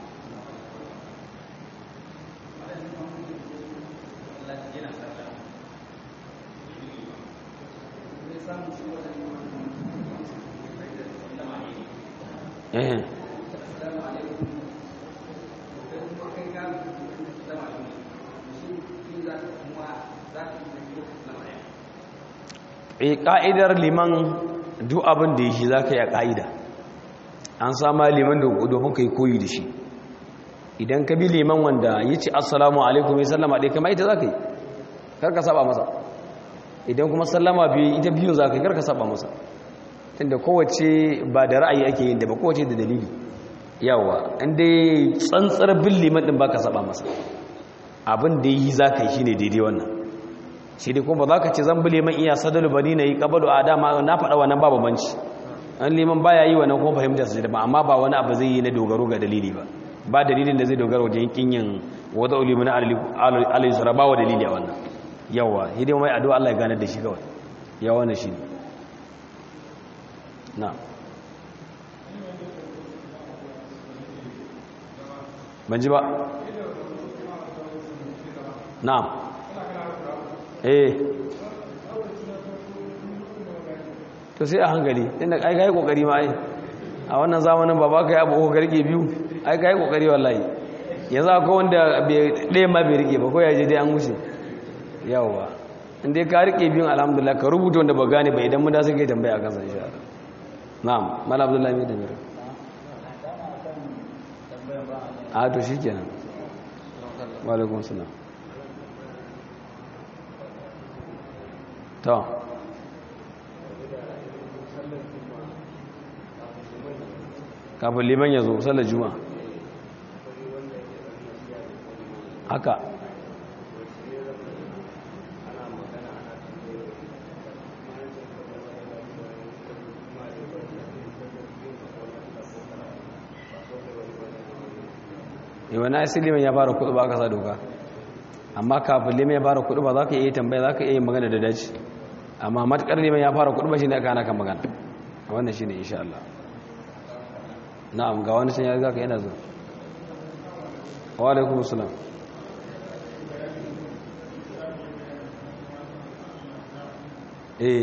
eh e ka'idar liman duk abin da yake zaka yi a ka'ida an sama liman domin kai koyi da shi idan ka bi liman wanda yace assalamu alaikum ya sallama dai kamar ita zaka yi kar ka saba masa idan kuma sallama bi ita biyun zaka yi kar ka saba masa tunda kowace ba da ra'ayi ake yin da ba kowace da dalili yawa inda tsantsar bin liman din baka saba masa abin da yi zaka yi shine daidai wannan shi dai kuma ba za ka ce zan bi liman iya sadalu bani na yi kabalu a dama na faɗa wannan babu banci an liman baya yi wannan kuma fahimta su da amma ba wani abu zai yi na dogaro ga dalili ba ba dalilin da zai dogara wajen kinyin wata ulimu na alayhi sura ba wa dalili a wannan yawa shi dai mai addu'a Allah ya gane da shi kawai yawa na shi na ban ji ba na'am eh to sai a hankali inda ai kai kokari ma ai a wannan zamanin ba ba kai abu ko garke biyu ai kai kokari wallahi yanzu akwai wanda bai ɗaya ma bai rike ba ko ya je dai an wuce yawwa in dai ka rike biyun alhamdulillah ka rubuta wanda ba gane ba idan mun da suke tambaya akan sa insha Allah na'am mala abdullahi mai damira a to shikenan wa alaikum salam to kafin liman ya zo sallar juma'a haka yawan na liman ya fara kudu ba aka sa doka amma kafin liman ya fara kudu ba za ka iya tambaya za ka iya magana da daji amma matakar liman ya fara kudu ba shi ne aka hana kan magana wannan shi ne insha Allah na'am ga wani can ya riga ka yana zo wa alaikum salam eh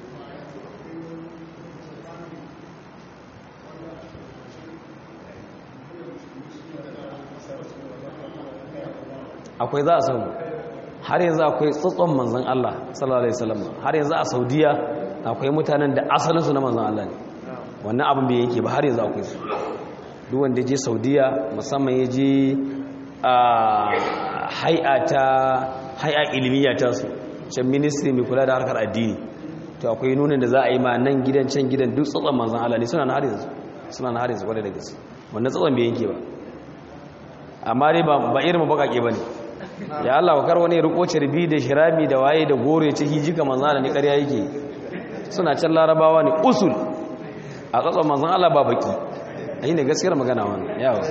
akwai za a samu har yanzu akwai tsotson manzan Allah sallallahu alaihi wasallam har yanzu a Saudiya akwai mutanen da asalinsu na manzan Allah ne wannan abin bai yanke ba har yanzu akwai su duk wanda je Saudiya musamman ya je a hay'a ta hay'a ilmiya ta su can ministry mai kula da harkar addini to akwai nunin da za a yi ma nan gidan can gidan duk tsotson manzan Allah ne suna na har yanzu suna na har yanzu kwarai da gaske wannan tsotson bai yanke ba amma dai ba irin bakake ba ne ya Allah wa wani ya riko cirbi da shirami da waye da gore ya ci hijika manzan Allah ne ƙarya yake suna can larabawa ne usul a tsatson manzan Allah ba baki a yi ne gaskiyar magana wani yawa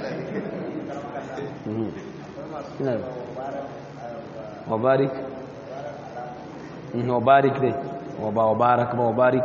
wabarik wabarik dai wabarak ba wabarik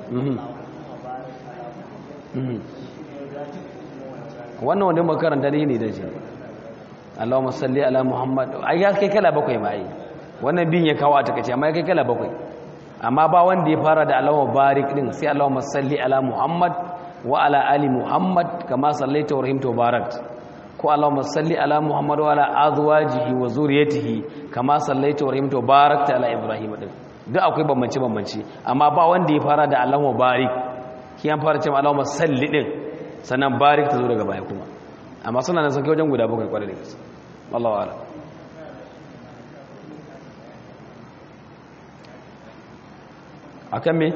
wannan wanda makaranta ne ne da ce Allahumma salli ala Muhammad ai ya kai kala bakwai ma ai wannan bin ya kawo a takeice amma ya kai kala bakwai amma ba wanda ya fara da Allahumma barik din sai Allahumma salli ala Muhammad wa ala ali Muhammad kama sallaita wa rahimta wa barakta ko Allahumma salli ala Muhammad wa ala azwajihi wa zuriyatihi kama sallaita wa rahimta wa barakta ala Ibrahim din duk akwai bambance bambance amma ba wanda ya fara da Allahumma barik kiyan fara cewa Allahumma salli din sannan barik ta zo daga baya kuma amma suna nan sun kai wajen guda bakwai kwarai da gaske wallahu a'lam akan me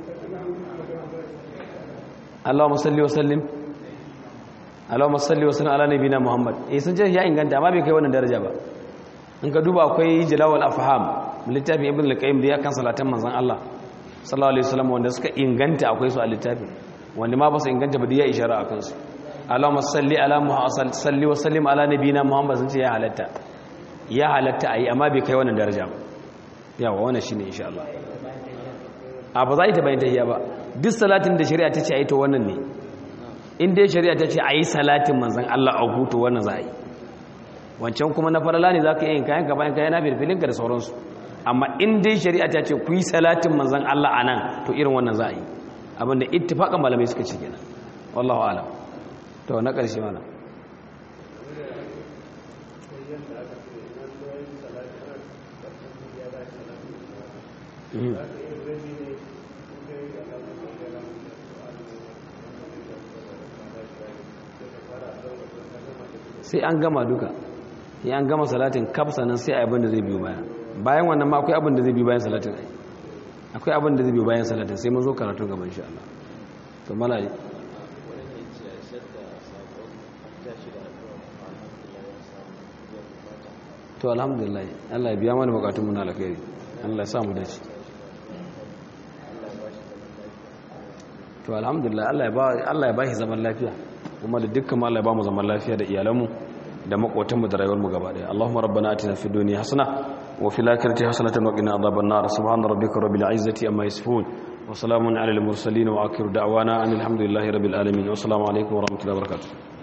Allahumma salli wa sallim Allahumma salli wa sallim ala nabiyina Muhammad eh sun ce ya inganta amma bai kai wannan daraja ba in ka duba akwai jalawul afham littafin ibn al-qayyim da ya kan salatan manzon Allah sallallahu alaihi wasallam wanda suka inganta akwai su a littafin wanda ma ba su inganta ba da ya ishara a kansu Allahumma salli ala Muhammad salli wa sallim ala nabiyina Muhammad sun ce ya halatta ya halatta ayi amma bai kai wannan daraja ba yawa wannan shine insha Allah a ba za ta bayan tahiyya ba duk salatin da shari'a ta ce ayi to wannan ne in dai shari'a ta ce ayi salatin manzon Allah a hutu wannan za a yi wancan kuma na farala ne za ka yi yin kayan ka bayan kayan na filfilinka da sauransu amma in dai shari'a ta ce ku yi salatin manzan Allah a nan to irin wannan za a yi abinda ittifaƙan malamai suka ce kenan wallahu alam to na ƙarshe mana sai an gama duka ya an gama salatin kafsa nan sai abin da zai biyo baya bayan wannan ma akwai abin da zai biyo bayan salatin ai akwai abin da zai biyo bayan salatin sai mun zo karatu gaban insha Allah to malai to alhamdulillah Allah ya biya mana bukatun mu na alkhairi Allah ya sa mu dace to alhamdulillah Allah ya ba Allah ya bashi zaman lafiya kuma da dukkan mu Allah ya ba mu zaman lafiya da iyalanmu da makotanmu da rayuwarmu gaba daya Allahumma rabbana atina fid dunya hasana wa fil akhirati hasanatan wa qina adhaban nar subhana rabbika rabbil izzati amma yasifun wa salamun alal mursalin wa akhiru da'wana alhamdulillahi rabbil alamin wa assalamu alaikum wa rahmatullahi wa barakatuh